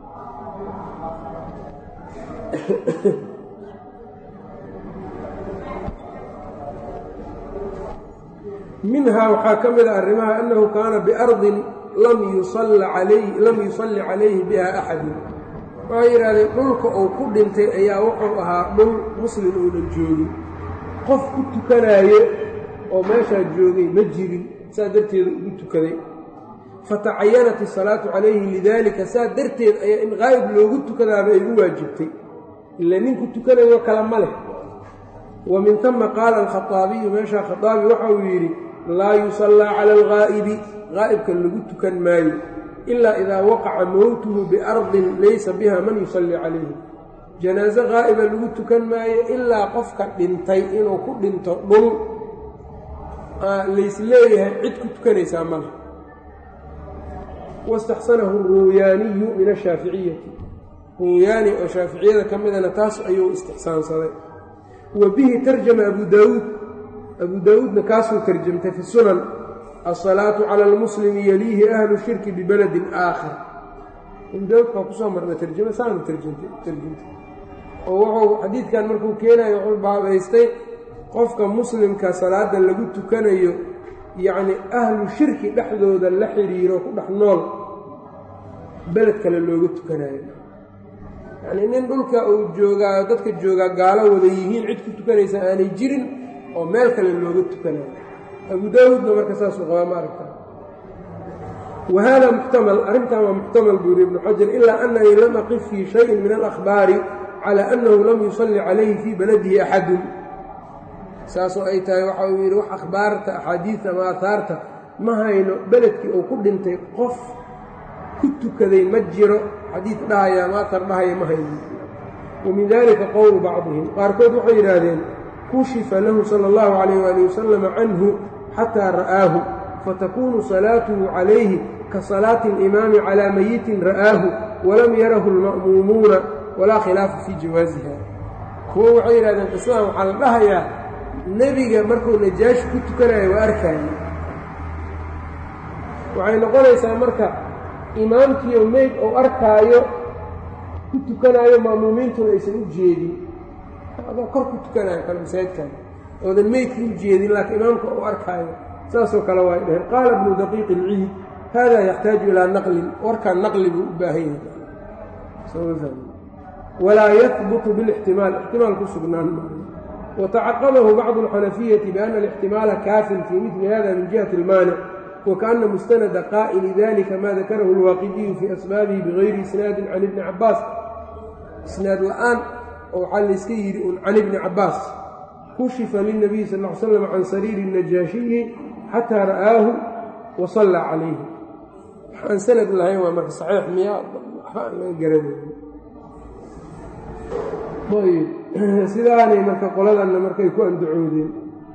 minhaa waxaa ka mid a arrimaha annahu kaana biardin lam yusalli calayhi biha axadun waxay yidhahdeen dhulka uu ku dhintay ayaa wuxuu ahaa dhul muslim uunan joogin qof ku tukanaayo oo meeshaa joogay ma jirin saa darteeda ugu tukaday fatacayanat isalaatu calayhi lidaalika saa darteed ayaa in qaa'ib loogu tukadaaba ay u waajibtay ila ninku tukanayo kale ma leh wa min tama qaala alkhaaabiyu meeshaa khaaabi waxa uu yidhi laa yusallaa cala algaa'ibi qaa'ibka lagu tukan maayo ilaa idaa waqaca mowtuhu biardin laysa biha man yusallii calayhi janaaso qaa'iba lagu tukan maayo ilaa qofka dhintay inuu ku dhinto dhul lays leeyahay cid ku tukanaysaa male waاstaxsanahu ruuyaaniyu min ashaaficiyati ruuyaani oo shaaficiyada ka midana taas ayuu istixsaansaday wa bihi tarjama abu daawuud abu daawuudna kaasuu tarjamtay fi sunan asalaatu cala almuslimi yaliihi ahlu shirki bibeledin aakhar abu daawuud baa kusoo marna tarjama saanu tarjamtay oo wuxuu xadiidkan markuu keenayo wuxuu baabaystay qofka muslimka salaada lagu tukanayo yacni ahlu shirki dhexdooda la xidhiiro ku dhex nool beled kale looga tukanayo yacnii nin dhulka uu joogaa dadka joogaa gaalo wada yihiin cid ku tukanaysa aanay jirin oo meel kale looga tukanayo abu daawuudna marka saasuu qabaa ma aragta wa hada muxtamal arrintan waa muxtamal buu yuri ibnu xajar ilaa annanii lam aqif fii shayin min alakhbaari cala annahu lam yusalli calayhi fii baladihi axadun saasoo ay tahay waxa uu yidhi wax akhbaarta axaadiidta ama aahaarta ma hayno beledkii uu ku dhintay qof ku tukaday ma jiro xadiid dhahaya ama aar dhahaya ma hayno wa min dalika qowlu bacdihim qaarkood waxay yidhaahdeen kushifa lahu sala allahu calayh waali wasalam canhu xataa ra'aahu fatakunu salaatuhu calayhi ka salaati alimaami calaa mayitin ra'aahu walam yarahu alma'muumuuna walaa khilaafa fii jawaasiha kuwo waxay yidhahdeen qisadan waxaa la dhahayaa nebiga markuu najaashi ku tukanayo waa arkaaye waxay noqonaysaa marka imaamkiiyo meyd ou arkaayo ku tukanaayo ma'muumiintuna aysan u jeedin adoo kor ku tukanayo kale masaajidkan oodan meydka u jeedin laakiin imaamka ou arkaayo saasoo kale waay dheheen qaala ibnu daqiiq ilciid hada yaxtaaju ilaa naqlin warkaan naqli buu u baahan yahay walaa yahbutu bilixtimaal ixtimaal ku sugnaan maayo watacaqabahu bacdu alxanafiyati biana alixtimaala kaafin fii midli hada min jihati almaanic wakaana mustanada qaa'ili dalika ma dakarahu alwaaqidiyu fii asbaabihi bigayri isnaadin can ibni cabaas isnaad la-aan oo waxaa layska yidhi un can ibni cabaas kushifa lilnabiyi sal l slam can sariiri najaashiyi xataa ra'aahu wa sallaa calayhi waxaan sanad lahayn waa marka saxiix miyaa waxba aan laga garanay ayb sidaanay marka qoladanna markay ku andacoodeen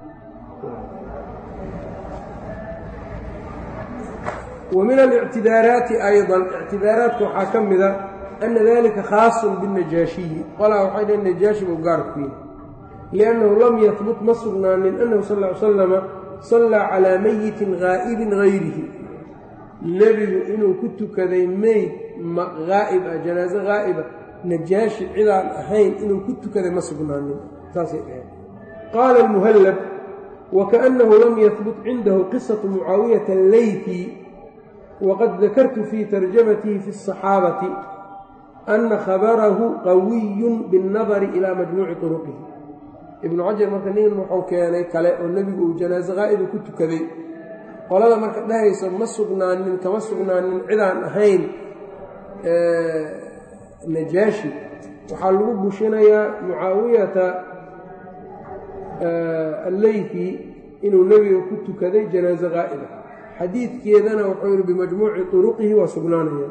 wa min alictidaaraati ayضan ictidaaraadka waxaa ka mida ana dalika khaasun biاnajaashiyi qolaa waxay dhaheen najaashi buu gaar ku yahay liannahu lam yahbut ma sugnaanin annahu sal ly slama sallaa calaa mayitin gaa'ibin gayrihi nebigu inuu ku tukaday meyd haa'ib ah janaaso haa'iba najaashi cidaan ahayn inuu ku tukaday ma sugnaanin saasay dhaheen qaala almuhallab wakaأnnahu lam yahbut cindahu qisatu mucaawiyata alleyfi waqad dakartu fii tarjamatihi fi الصaxaabati ana khabarahu qawiyun biاnnadari ilaa majmuuci turuqihi ibnu cajar marka nin wuxuu keenay kale oo nebigu uu janaaso haa'iba ku tukaday qolada marka dhahayso ma sugnaanin kama sugnaanin cidaan ahayn najaashi waxaa lagu bushinayaa mucaawiyata alleyfi inuu nebiga ku tukaday janaaso haa'iba xadiidkeedana wuxuu yihi bimajmuuci turuqihi waa sugnaanaya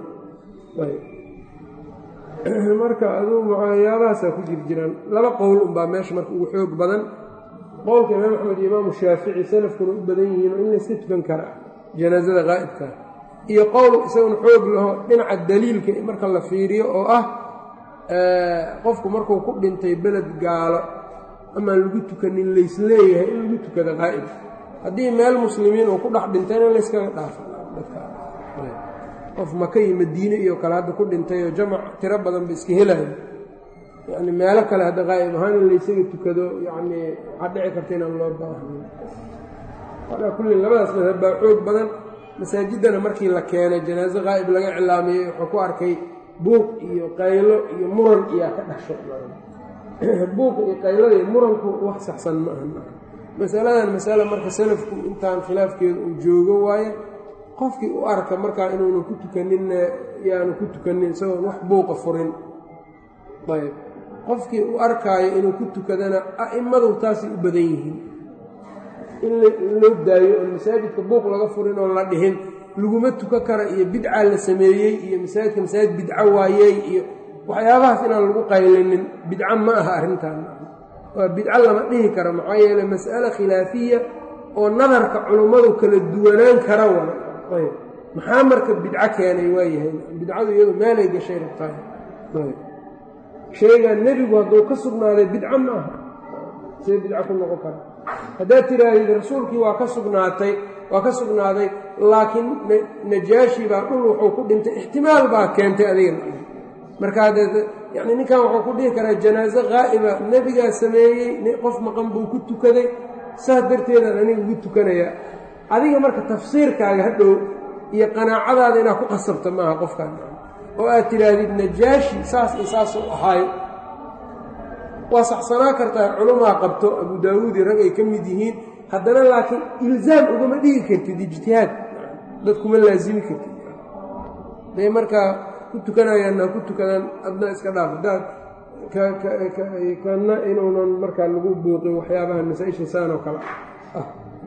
marka aduu mucaayabahaasaa ku jir jiraan laba qowl unbaa meesha marka ugu xoog badan qowlka imaam axmed iyo imaamu shaafici salafkuna u badan yihiin oo in layska tukan kara janaasada haa'ibka iyo qowl isaguna xoog laho dhinaca daliilka marka la fiiriyo oo ah qofku markuu ku dhintay beled gaalo amaan lagu tukanin laysleeyahay in lagu tukada haa'ib haddii meel muslimiin uu ku dhex dhintayna layskaga dhaafa qof maka iyo madiine iyo kale hadda ku dhintay oo jamac tiro badan ba iska helayo yacni meelo kale hadda qaa'ib ahaan in laysaga tukado yacni waxaa dhici karta inaan loo baahnayn calaa kullin labadaas madhab baa xoog badan masaajiddana markii la keenay janaaso qaa'ib laga cilaamiyey wuxuu ku arkay buuq iyo qaylo iyo muran iyaa ka dhasho buuq iyo qaylada iyo muranku wax saxsan ma aha masaladan masale marka salafku intaan khilaafkeeda uu joogo waaye qofkii u arka markaa inuuna ku tukaninna yaanu ku tukanin isagoon wax buuqa furin ayb qofkii u arkaayo inuu ku tukadana a'immadu taasay u badan yihiin in loo daayo oon masaajidka buuq laga furin oon la dhihin laguma tuka kara iyo bidca la sameeyey iyo masaajidka masaajid bidco waayey iyo waxyaabahaas inaan lagu qaylinin bidco ma aha arrintan waa bidco lama dhihi kara maxaa yeele mas'ale khilaafiya oo nadarka culummadu kala duwanaan kara wa ayb maxaa marka bidco keenay waayahay bidcadu iyadu meelay gashay rabtaay shaygan nebigu hadduu ka sugnaaday bidco ma aha see bidco ku noqon kara haddaad tidhaahdid rasuulkii waa ka sugnaatay waa ka sugnaaday laakiin najaashi baa dhul wuxuu ku dhintay ixtimaal baa keentay adiga marka yani ninkan wuxuu ku dhihi karaa janaaso qaa'iba nebigaa sameeyey qof maqan buu ku tukaday saas darteedaan aniga ugu tukanayaa adiga marka tafsiirkaaga hadhow iyo qanaacadaada inaad ku qasabta maaha qofkaan oo aad tidhaahdid najaashi saas iyo saasuu ahaayo waa saxsanaa kartaa culumaa qabto abu daawuudi rag ay ka mid yihiin haddana laakiin ilzaam ugama dhigi kartid ijtihaad dad kuma laasimi kartid day markaa ku tukanayaan ha ku tukadaan adna iska dhaaf hadaad kana inuunan markaa lagu buuqin waxyaabaha masaa-isha saan oo kale ah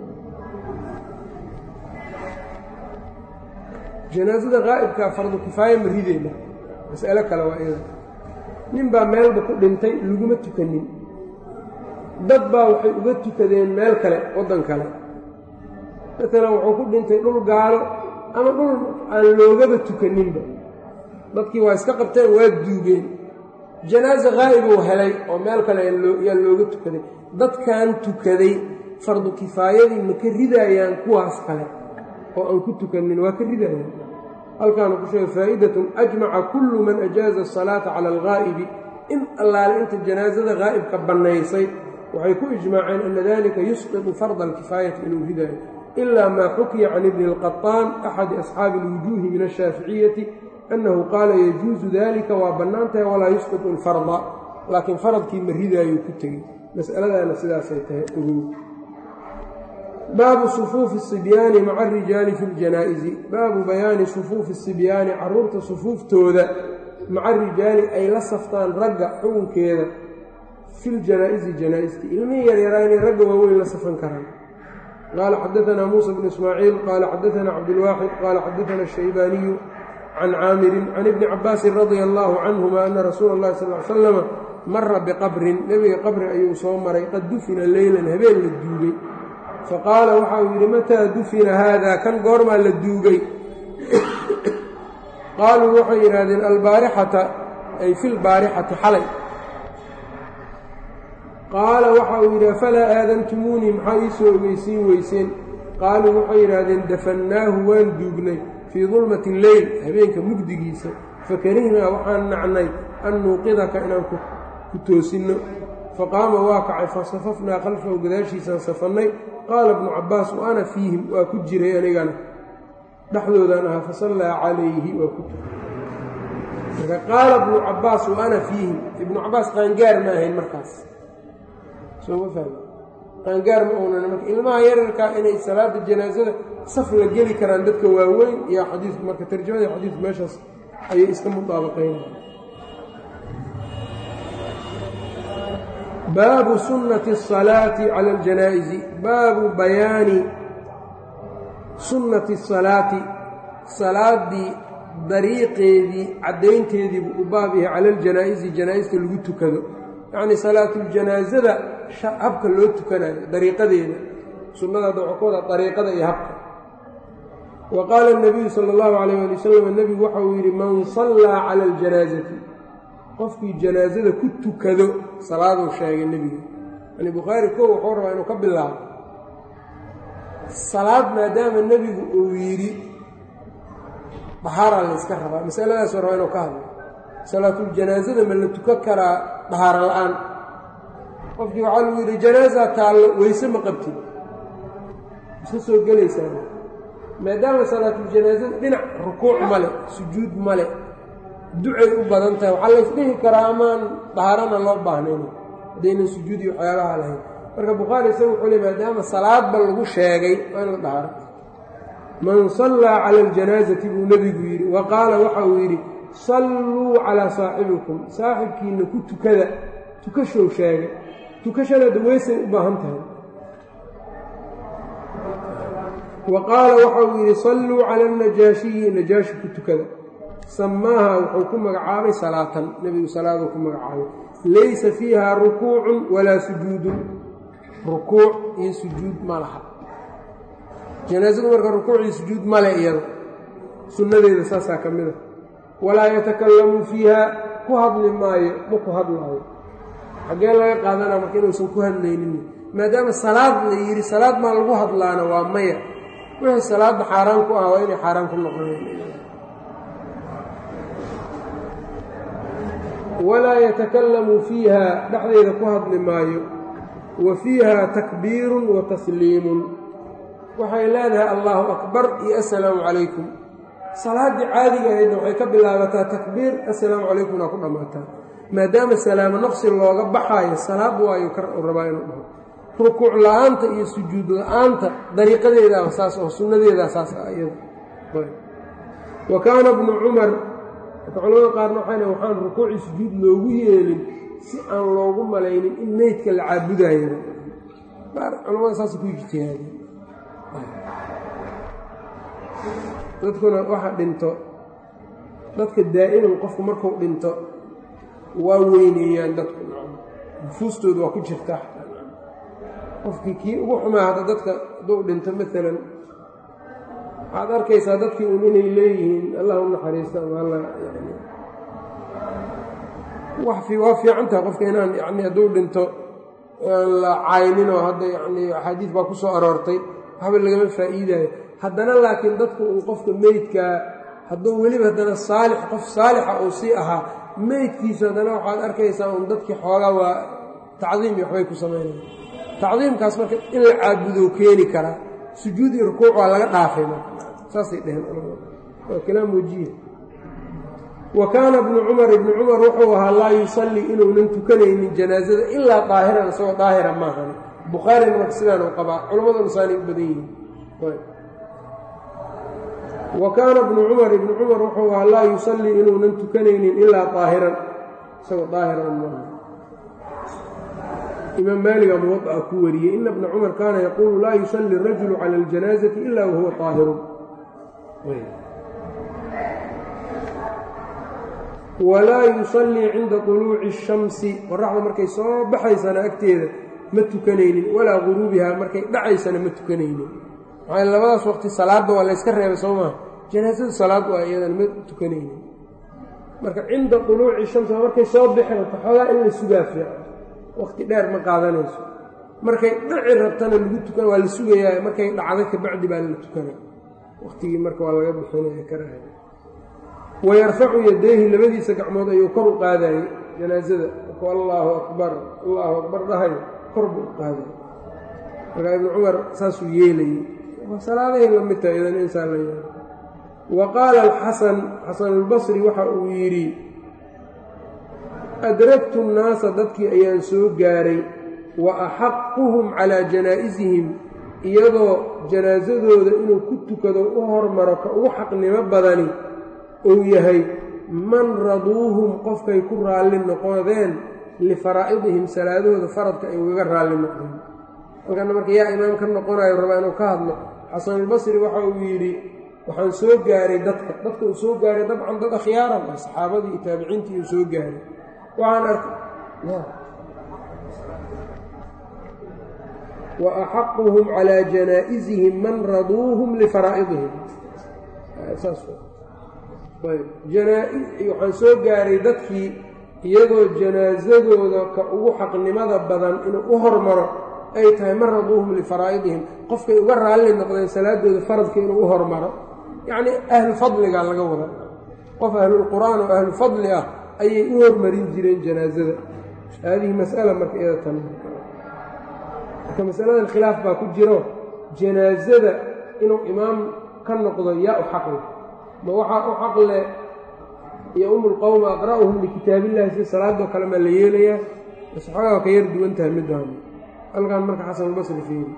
janaasada qaa'ibkaa fardu kifaaya ma rideyna mas'alo kale waa iyada nin baa meelba ku dhintay laguma tukanin dad baa waxay uga tukadeen meel kale waddan kale maalan wuxuu ku dhintay dhul gaalo ama dhul aan loogaba tukaninba dadkii waa iska qabteen waa duugeen janaaso qaa'ibuu helay oo meel kale yaa looga tukaday dadkan tukaday fardu kifaayadii ma ka ridaayaan kuwaas kale oo aan ku tukanin waa ka ridayaan halkaanu ku sheegay faa'idatun ajmaca kullu man ajaaza asalaata cala alghaa'ibi in allaale inta janaasada haa'ibka bannaysay waxay ku ijmaaceen ana dalika yusqitu farda alkifaayati inuu ridaayo ilaa maa xukiya can ibni اlqaطaan axadi asxaabi اlwujuuhi min ashaaficiyati annahu qaala yajuusu dalika waa bannaan tahay walaa yusqitu alfarda laakiin faradkii ma ridaayuu ku tegey mas'aladaana sidaasay tahay ogow baabu sufuufi الصibyaani maca arijaali fi اljanaa'izi baabu bayaani sufuufi الصibyaani caruurta sufuuftooda maca arijaali ay la saftaan ragga xukunkeeda fi ljanaa'izi janaa'isti ilmihii yaryaraa inay ragga waaweyn la safan karaan qaala xadaanaa muusa bnu ismaaciil qaala xadaanaa cabdulwaaxid qaala xadaana الshaybaaniyu can caamirin can ibni cabaasin radia allaahu canhuma ana rasuula اllahi sal l slama mara biqabrin nebiga qabri ayuu soo maray qad dufina leylan habeen la duugay faqaala waxa uu yidhi mataa dufina haada kan goormaa la duugay qaaluu waxay yidhaahdeen albaarixata ay fi lbaarixati xalay qaala waxa uu yidhi afalaa aadantumuunii maxaa ii soo ogeysiin weyseen qaaluu waxay yidhaahdeen dafannaahu waan duugnay fii dulmati leyl habeenka mugdigiisa fakarihnaa waxaan nacnay an nuuqidaka inaan ku toosinno faqaama waa kacay fasafafnaa khalfahu gadaashiisaan safannay qaala bnu cabbaas wa ana fiihim waa ku jiray anigana dhexdoodaan ahaa fasallaa calayhi waa ku tukay marka qaala bnu cabbaas wa ana fiihim ibnu cabbaas qaangaar ma ahayn markaas soo ma fahmi qaangaar ma uunan marka ilmaha yararkaa inay salaada janaasada saf la geli karaan dadka waaweyn iyo xadiidku marka tarjamada xadiidku meeshaas ayay iska mudaabaqaynaya baabu sunnati الsalaati cala اljanaa'izi baabu bayaani sunnati الsalaati salaaddii dariiqeedii caddaynteediibuu u baab yahay cala اljanaa'izi janaa'ista lagu tukado yacnii salaatuljanaasada habka loo tukanayo dariiqadeeda sunnada hadda waxaa ku wada dariiqada iyo habka wa qaala الnabiyu salى اllahu alayh ali wasalam nebigu waxa uu yidhi man sallaa cala اljanaasati qofkii janaasada ku tukado salaaduu sheegay nebiga yani bukhaari kow wuxuu rabaa inuu ka bilaabo salaad maadaama nebigu uu yidhi dhahaaraa la yska rabaa masaladaasuu rabaa inuu ka hadlo salaatuljanaasada ma la tukan karaa dhahaaro la-aan qofkii waxaa lagu yidhi janaasaa taallo weyse ma qabtid iska soo gelaysaa maadaama salaatuljanaasada dhinac rukuuc male sujuud male ducay u badan tahay waxaa laysdhihi karaa amaan dahaarana loo baahnayn haddaynan sujuudi waxyaabaha lahayn marka bukhaari isaga wuxuu le maadaama salaadba lagu sheegay waa in la dhahaaro man sallaa cala aljanaasati buu nebigu yidhi wa qaala waxa uu yidhi salluu calaa saaxibikum saaxibkiinna ku tukada tukashow sheegay tukashada daweysay u baahan tahay wa qaala waxa uu yidhi salluu cala alnajaashiyi najaashi ku tukada samaaha wuxuu ku magacaabay salaatan nebigu salaaduu ku magacaabay laysa fiiha rukuucun walaa sujuudun rukuuc iyo sujuud ma laha janaasadu marka rukuuc iyo sujuud male iyada sunnadeeda saasaa ka mid a walaa yatakallamu fiiha ku hadli maayo ma ku hadlaayo xaggee laga qaadanaa marka inuusan ku hadlaynin maadaama salaad la yidhi salaad maa lagu hadlaana waa maya wixii salaadda xaaraan ku ah waa inay xaaraan ku noqoneen walaa yatakallamu fiiha dhexdeeda ku hadli maayo wa fiiha takbiirun wa tasliimun waxay leedahay allaahu akbar iyo assalaamu calaykum salaaddii caadiga ahaydna waxay ka bilaabataa takbiir assalaamu calaykumna ku dhammaataa maadaama salaamo naqsi looga baxaayo salaad waayu ka rabaa inuu dhaho rukuuc la-aanta iyo sujuud la-aanta dariiqadeedaa saas oo sunnadeedaa saas ah iyada wa kaana bnu cumar marka culamada qaarna waxayna waxaan rukuuci sujuud loogu yeelin si aan loogu malaynin in meydka la caabudayo culamada saas ku ijtihaadeen dadkuna waxa dhinto dadka daa'iman qofku markuu dhinto waa weyneeyaan dadku nufuustooda waa ku jirta qofkii kii ugu xumaa hadda dadka hadduu dhinto maalan waxaad arkaysaa dadkii un inay leeyihiin allah u naxariista ama alla yani waa fiican tahay qofka inaan yani hadduu dhinto aan la cayninoo hadda yani axaadiis baa ku soo aroortay waxba lagama faa'iidaayo haddana laakiin dadku uu qofka meydkaa hadduu weliba haddana saalix qof saalixa uu sii ahaa meydkiisu haddana waxaad arkaysaa un dadkii xoogaa waa tacdiim iyo waxbay ku samaynaya tacdiimkaas marka in la caabudo keeni karaa sujuud iyo rukuuc waa laga dhaafay marka saasay dheheen waa kalaam wajiya wa kaana ibnu cumar ibnu cumar wuxuu ahaa laa yusallii inuunan tukanaynin janaasada ilaa daahiran isagoo daahira maahan bukhaarina marka sidaan u qabaa culammaduna saanay u badan yihiin wa kaana ibnu cumar ibnu cumar wuxuu ahaa laa yusallii inuunan tukanaynin ilaa daahiran isagoo daahiran maahan imaam maaliga muwadaa ku wariyey ina bna cumar kaana yaquulu laa yusalli rajulu cala aljanaasati ila wahuwa daahirun walaa yusallii cinda طuluuci الshamsi qoraxda markay soo baxaysana agteeda ma tukanaynin walaa guruubihaa markay dhacaysana ma tukanaynin maxaa labadaas waqti salaadda waa layska reebay soo maha janaasadu salaad waa iyadan ma tukanaynin marka cinda طuluuci shamsi markay soo bixi rabto xoogaa in la sugaa fiican waqti dheer ma qaadanayso markay dhaci rabtana lagu tukan waa la sugayaa markay dhacdo kabacdi baa la tukana waqtigii marka waa laga bixinaya karaha wayarfacu yadayhi labadiisa gacmood ayuu kor u qaadayey janaasada markuu allaahu akbar allaahu akbar dhahayo kor buu u qaadayy markaa ibnu cumar saasuu yeelayey salaadahay la mid tahay idan insaan la yaalo wa qaala alxasan xasanulbasri waxa uu yidhi adragtu nnaasa dadkii ayaan soo gaaray wa axaquhum calaa janaa'isihim iyadoo janaasadooda inuu ku tukado u hormaro ka ugu xaqnimo badani uu yahay man raduuhum qofkay ku raalli noqodeen lifaraa'idihim salaadahooda faradka ay ugaga raalli noqdeen halkana marka yaa imaam ka noqonayo rabaa inuu ka hadlo xasanulbasri waxa uu yidhi waxaan soo gaaray dadka dadka uu soo gaaray dabcan dad akhyaaran ah saxaabadii iyo taabiciintii uu soo gaaray waxaan arkay wa axaquhum calaa janaa'isihim man raduuhum lifaraa'idihim waxaan soo gaaray dadkii iyagoo janaasadooda ka ugu xaqnimada badan inuu u hormaro ay tahay man raduuhum lifaraa'idihim qofkay uga raalli noqdeen salaadooda faradka inuu u hormaro yacnii ahlu fadligaa laga wada qof ahlulqur'aan oo ahlu fadli ah ayay u hormarin jireen janaasada haadihi mas'ala marka iyada tan marka masaladan khilaaf baa ku jiro janaasada inuu imaam ka noqdo yaa u xaqle ma waxaa u xaqle yo-umu lqowma aqra'uhum likitaabillahi si salaadoo kale maa la yeelayaa bas xoogaa ka yar duwan tahay midaan halkan marka xasanulbasri fiiri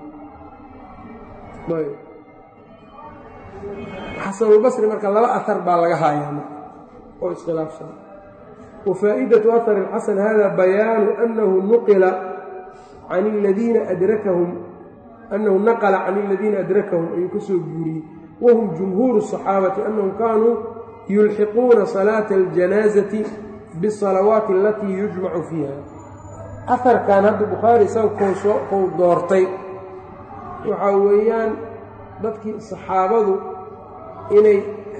xasanulbasri marka laba ahar baa laga haayaa marka oo iskhilaafsan wa faa'idatu ahar ilxasan hada bayaanu anahu nuqila can aladiina adrakahum annahu naqla can aladiina adrakahum ayuu ka soo guuriyey wahum jumhuuru الصaxaabati anahum kaanuu yulxiquuna salaata اljanaazati biالsalawaati alatii yujmacu fiiha aharkan hadda bukhaari isaga kou doortay waxaa weeyaan dadkii saxaabadu inay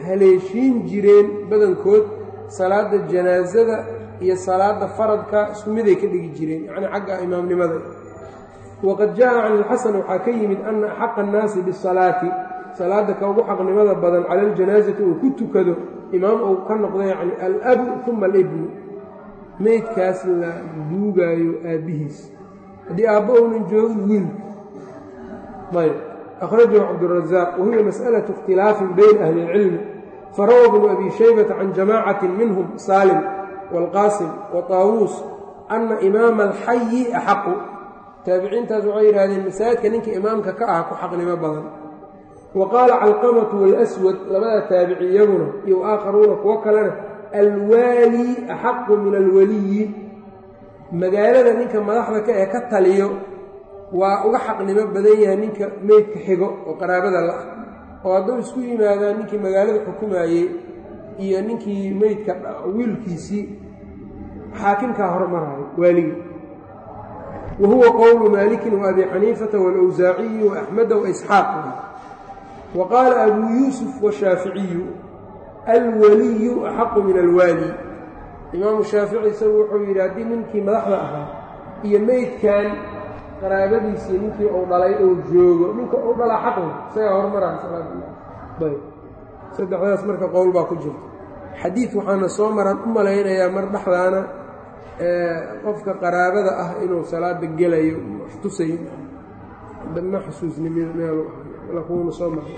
haleeshiin jireen badankood salaadda janaasada iyo salaadda faradka isku miday ka dhigi jireen yacnii xagga imaamnimada waqad jaa can ilxasan waxaa ka yimid ana axaqa annaasi bisalaati salaadda ka ugu xaqnimada badan cala aljanaasati uu ku tukado imaam uu ka noqdo yacni alabu uma alibnu meydkaas la duugaayo aabbihiis haddii aabbo uunan joogin wiilka ayb akhrajahu cabdurazaaq wahiya mas'alatu ikhtilaafin bayna ahli اlcilmi farawa bnu abi shaybata can jamaacatin minhum saalim wاlqaasim wa taawuus ana imaama alxayi axaqu taabiciintaas waxay yidhahdeen masaajidka ninka imaamka ka ah ku xaqnimo badan wa qaala calqamatu walaswad labada taabici iyaguna iyo aakharuuna kuwo kalena alwaali axaqu min alwaliyi magaalada ninka madaxda ka ee ka taliyo waa uga xaqnimo badan yahay ninka meydka xigo oo qaraabada la-ah oo hadduu isku yimaadaan ninkii magaalada xukumayey iyo ninkii meydka wiilkiisii xaakimkaa hormarayo waaligii wa huwa qowlu maalikin wa abi xaniifata waalawsaaciyi wa axmeda wa isxaaq wa qaala abuu yuusuf washaaficiyu alwaliyu axaqu min alwaali imaamu shaafici isagu wuxuu yidhi haddii ninkii madaxda ahaa iyo meydkan qaraabadiisii ninkii uu dhalay oo joogo ninka uu dhalaa xaqi isagaa hormaraya salaadayb saddexdaas marka qowl baa ku jirta xadiid waxaana soo maran u malaynayaa mar dhexdaana qofka qaraabada ah inuu salaada gelayo tusayo ma xusuusni meelu lakuuna soo maray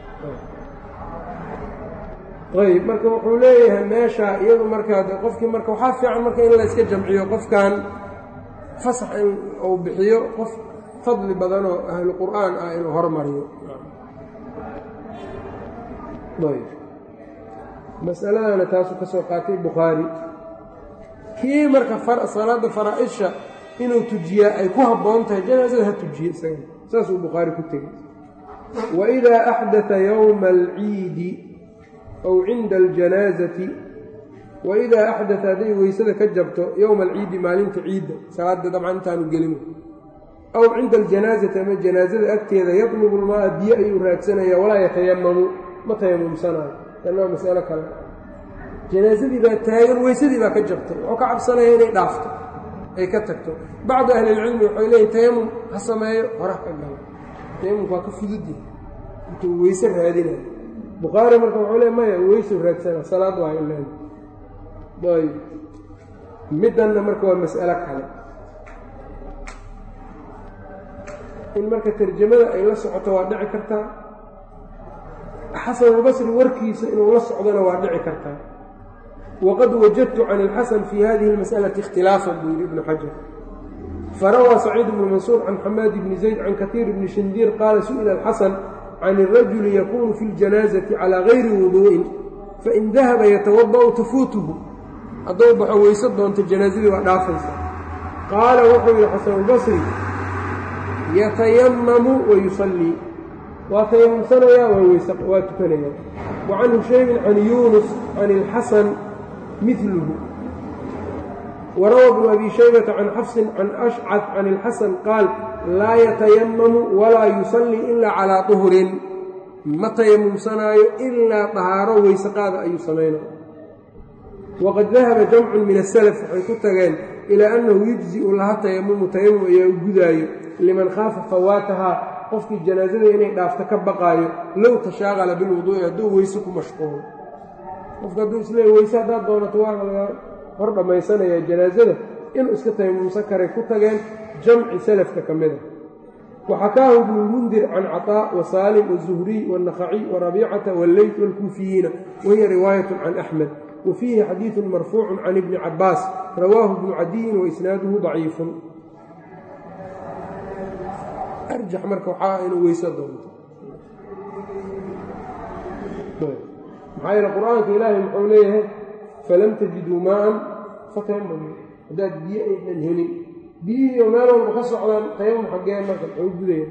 ayb marka wuxuu leeyahay meesha iyadu markaa qofkii marka waxaa fiican marka in la iska jamciyo qofkan fasax in uu bixiyo qof fadli badan oo ahlu qur'aan ah inuu hormariyo ayb masaladana taasuu ka soo qaatay bukhaari kii marka salaada faraa-isha inuu tujiyaa ay ku habboon tahay janaasada ha tujiye isaga saasuu bukhaari ku tegey waidaa axdaa yowma alciidi aw cinda aljanaasati waidaa axdata hadday weysada ka jabto yowma alciidi maalinta ciidda salaada dabcan intaanu gelin aw cinda aljanaasati ama janaasada agteeda yatlubu lmaaa biyo ayuu raadsanaya walaa yatayamamu ma tayamumsanaayo tan waa masalo kale janaasadii baa taagan weysadii baa ka jabtay wuxuu ka cabsanaya inay dhaafto ay ka tagto bacdu ahlilcilmi waxay leeyihin tayamum ha sameeyo hora ka galo tayamumka waa ka fududi intuu weyse raadinayo bukhaari marka wuxuu le maya weysu raadsana salaad waa ilan ayb middanna marka waa mas'alo kale in marka tarjamada ay la socoto waa dhici kartaa xasanulbasri warkiisa inuu la socdona waa dhici kartaa waqad wajadtu can ilxasan fii hadihi اlmas'alati ikhtilaafan buu yidhi ibnu xajar farawaa saciid bnu mansuur can xamaad bni zayd can katiir bni shindiir qaala su'ila alxasan can irajuli yakunu fi ljanaazati calaa gayri wuduu'in fain dahaba yatawada'u tafuutuhu hadduu baxo weyse doonto janaasadii waa dhaafaysa qaala wuxuu yidhi xasanulbasri yatayamamu wa yusallii waa tayamumsanayaa waa tukanayaa wa can hushaymin can yuunus can ilxasan midluhu warawa bnu abi shaybata can xafsin can ashcad can ilxasan qaal laa yatayamamu walaa yusallii ilaa calaa duhurin ma tayamumsanaayo ilaa dahaaro weyse qaada ayuu samaynaya waqad dahaba jamcun min asalaf waxay ku tageen ilaa annahu yujzi'u laha tayamumu tayamum ayaa u gudaayo liman khaafa fawaatahaa qofkii janaasada inay dhaafto ka baqaayo low tashaaqala bilwuduu'i hadduu weyse ku mashquulo qofka hadduu isleeya weyse haddaad doonato waa laga hor dhammaysanayaa janaasada inuu iska tayamumsan karay ku tageen jamci salafka ka mid a waxakaahu ibnulmundir can caطaa wa saalim wazuhriy waannakhaciy warabiicata walleyt waalkuufiyiina wahiya riwaayatun can axmed wa fiihi xadiidun marfuucun can ibni cabbaas rawaahu ibnu cadiyin waisnaaduhu daciifun arjax marka waxaa inuu weyse doonto maxaa yeele qur-aanka ilaahay muxuu leeyahay falam tajiduu maaan fatayamamu haddaad biyo aynan helin biyihiiyo meel walba ka socdaan tayamum xaggee marka muxuu gudaya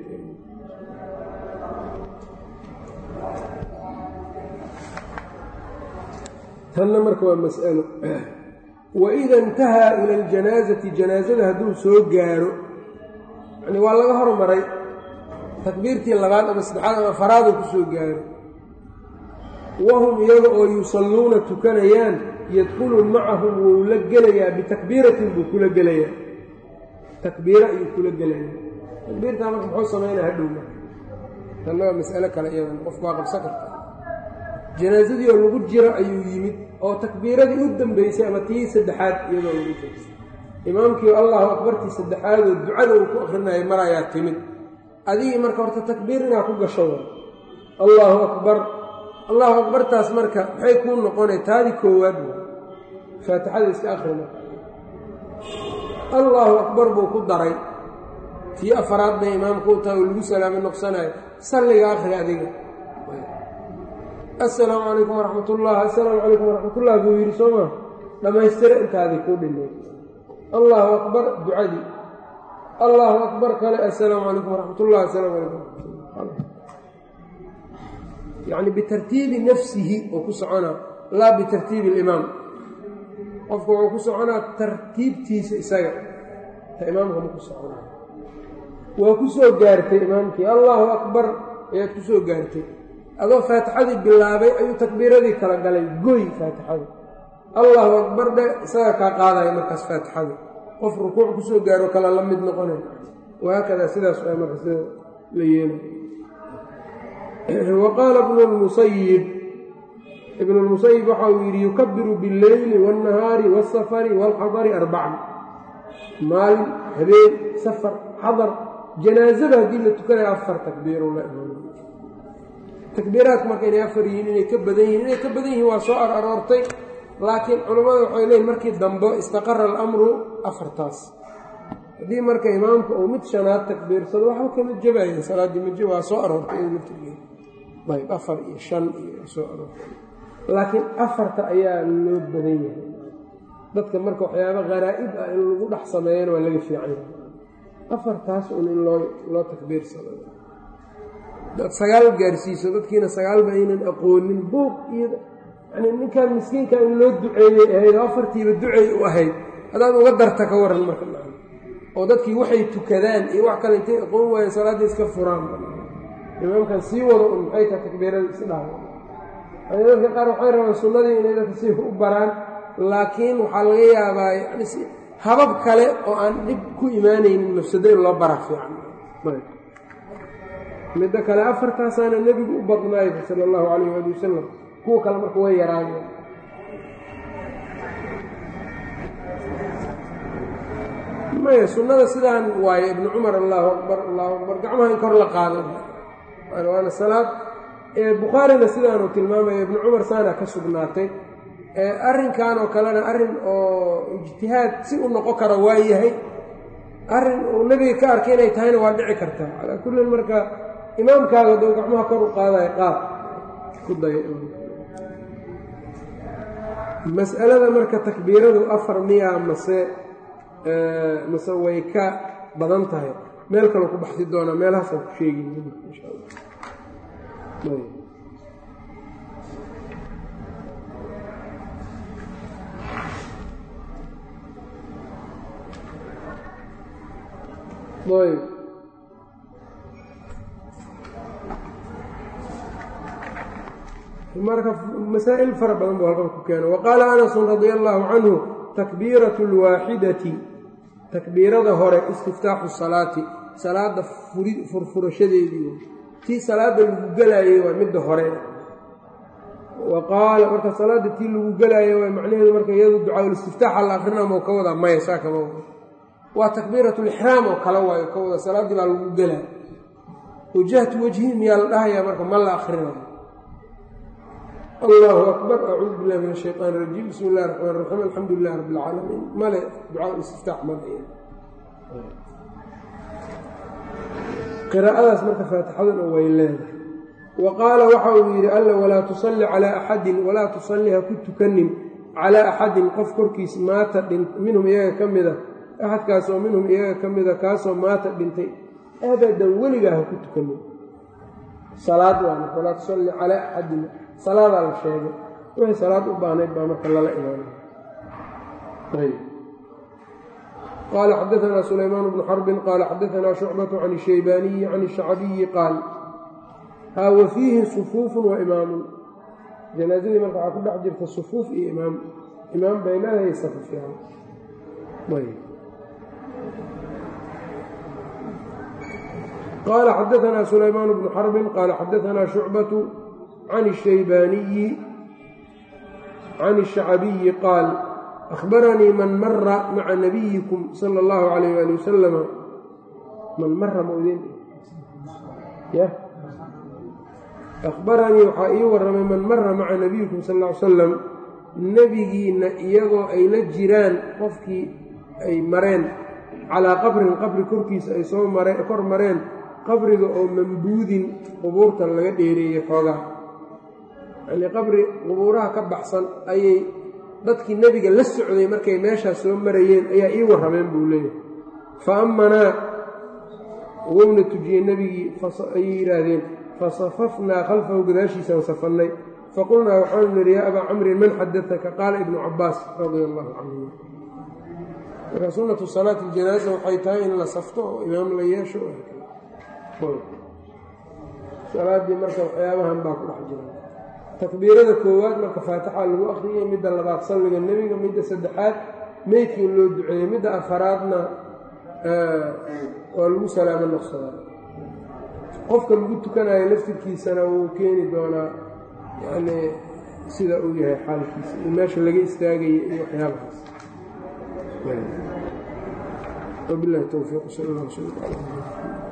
tanna marka waa mas'alo waida intahaa ila aljanaasati janaasada hadduu soo gaaro yani waa laga hormaray takbiirtii labaad ama saddexaad ama faraaduu ku soo gaaro wahum iyaga oo yusalluuna tukanayaan yadkhulu macahum wuu la gelayaa bitakbiiratin buu kula gelayaa takbiiro ayuu kula gelayaa takbiirtaa marka muxuu samaynaa hadhowma tannaga mas'alo kale iyadan qofku waa qabsan karta janaasadii oo lagu jiro ayuu yimid oo takbiiradii u dambeysay ama tii saddexaad iyadoo lagu jiro imaamkii allahu akbartii saddexaadoo ducada uu ku akrinaya mar ayaa timid adigii marka horta takbiir inaa ku gasho allaahu akbar allahu akbartaas marka maxay kuu noqonay taadii koowaad faatixada iska akri marka allaahu akbar buu ku daray tii afaraad bay imaamku u tahay oo lagu salaamay noqsanayo salliga akri adiga assalaamu calaykum waraxmat ullah assalaamu calaykum waraxmatullah buu yidhi soo maa dhammaystira intaadii kuu dhimay allaahu akbar ducadii allaahu akbar kale assalaamu calaykum waraxmatullah assalaamu calaykum yacni bitartiibi nafsihi oo ku soconaa laa bitartiibi alimaam qofku wuxuu ku soconaa tartiibtiisa isaga ta imaamka ma ku soconaa waa ku soo gaartay imaamkii allaahu akbar ayaad ku soo gaartay adoo faatixadii bilaabay ayuu takbiiradii kala galay goy faatixada allaahu akbar dhe isaga kaa qaadaya markaas faatixada qof rukuuc kusoo gaaro kale la mid noqonay wahaakadaa sidaas waa marka sida la yeelay wa qaala ibnu lmusayib ibnu lmusayib waxa uu yidhi yukabiru billeyli waاnnahaari waasafari waalxadari arbacan maalin habeen safar xadar janaazada haddii la tukanayo afar takbiiru la imaam takbiiraadku marka inay afar yihiin inay ka badan yihiin inay ka badan yihiin waa soo ar aroortay laakiin culammada waxay leeyiin markii dambe istaqara alamru afartaas haddii marka imaamka uu mid shanaad takbiirsado waxba kama jabaya salaaddii maje waa soo aroortay in laftirgeeda ayb afar iyo shan iyo soo aroortay laakiin afarta ayaa loo badan yahay dadka marka waxyaaba kharaa'ib ah in lagu dhex sameeyana waa laga fiican yahay afartaas un in loo loo takbiirsado dad sagaal gaarsiiso dadkiina sagaalba aynan aqoonin buuq iyo yani ninkan miskiinka in loo duceeyey ahayd oo afartiiba ducey u ahayd haddaad uga darta ka waran marka oo dadkii waxay tukadaan iyo wax kale intay aqoon waayeen salaaddii iska furaan imaamkan sii wado un maxay taha takbiirada isdhaha yani dadka qaar waxay rabaan sunnadii inay dadka si u baraan laakiin waxaa laga yaabaa yani habab kale oo aan dhib ku imaanaynin mafsado in loo bara fiican midda kale afartaasaana nebigu u badnaayba sala allahu calayh waali wasalam kuwa kale marka way yaraadeen maya sunnada sidaan waaye ibnu cumar allahu akbar allahu akbar gacmaha in kor la qaado waana salaad bukhaarina sidaanuu tilmaamaya ibnu cumar saana ka sugnaatay arrinkan oo kalena arrin oo ijtihaad si u noqon kara waa yahay arrin uu nebiga ka arkay inay tahayna waa dhici kartaa calaa kullin marka imaamkaaga doo gacmaha kor u qaadayo qaad ku day mas'alada marka takbiiradu afar miyaa mase mase way ka badan tahay meel kaloo ku baxsi doonaa meelahaasaan ku sheegi insha allah ayb marka masaa'il fara badan buu halkan ku keeno waqaala anasun radia allaahu canhu takbiiratu lwaaxidati takbiirada hore istiftaaxu salaati salaada furfurashadeedii tii salaada lagu gelaayey waa midda hore wa qaala marka salaada tii lagu gelaayo waa macnaheedu marka iyadu ducaaul-istiftaaxa la akrinaa mau ka wadaa maya saa kama wada waa takbiiratulixraam oo kale waayo ka wada salaaddii baa lagu gelaa wajahtu wajhi miyaa la dhahayaa marka ma la akrinayo allahu akbar acuudu billahi min ashayطaan rajiim bismi illahi raxmaan raxiim alxamdu lilahi rabbi اlcaalamiin male ducaa istiftaax male qiraa'adaas marka faatixaduna way leedahay wa qaala waxa uu yidhi alla walaa tusalli calaa axadin walaa tusalli ha ku tukanin calaa axadin qof korkiis maata minhum iyaga ka mida axadkaasoo minhum iyaga ka mida kaasoo maata dhintay abadan weligaa ha ku tukanin salaad waana walaa tusalli calaa axadin salaadaa la sheegay wixii salaad u baahnayd baa marka lala imaanay qaala xadaanaa sulaymaan bnu xarbin qaala xadaanaa shucbatu can ishaybaaniyi can ishacbiyi qaal haa wa fiihi sufuufun wa imaamun janaasadii marka waxaa ku dhex jirta sufuuf iyo imaam imaam bay leedahay safafyaan qaala xadaanaa sulaymaan bnu xarbin qaala xadaanaa shucbatu can الshaybaaniyi can الshacbiyi qaal أخbaranii man mara maca nabiyikum salى اllahu عalayh ali wasalama man mara maudin y akhbaranii waxaa ii warramay man mara maca nabiyikum sal ll ly salam nebigiinna iyagoo ay la jiraan qofkii ay mareen calaa qabrin qabri korkiisa ay soo mareen kor mareen qabriga oo mambuudin qubuurta laga dheereeyey xoogaa yacnii qabri qubuuraha ka baxsan ayay dadkii nebiga la socday markay meeshaas soo marayeen ayaa ii warrameen buu leeyahay fa ammanaa wowna tujiyey nebigii ayay yidhaahdeen fasafafnaa khalfahu gadaashiisaan safannay faqulnaa waxaanu nidhi yaa abaa camrin man xadataka qaala ibnu cabbaas radia allahu canhu marka sunnatu salaati iljanaaza waxay tahay in la safto oo imaam la yeesho salaaddii marka waxyaabahan baa ku dhex jira takbiirada koowaad marka faatixa lagu akhriyey midda labaad salliga nebiga midda saddexaad meydkii loo duceeyey midda afaraadna waa lagu salaamo noqsadaa qofka lagu tukanayo laftirkiisana wuu keeni doonaa yacnii sida uu yahay xaalkiisa iyo meesha laga istaagaya iyo waxyaabahaas wabilahi towfiiq sal allah sal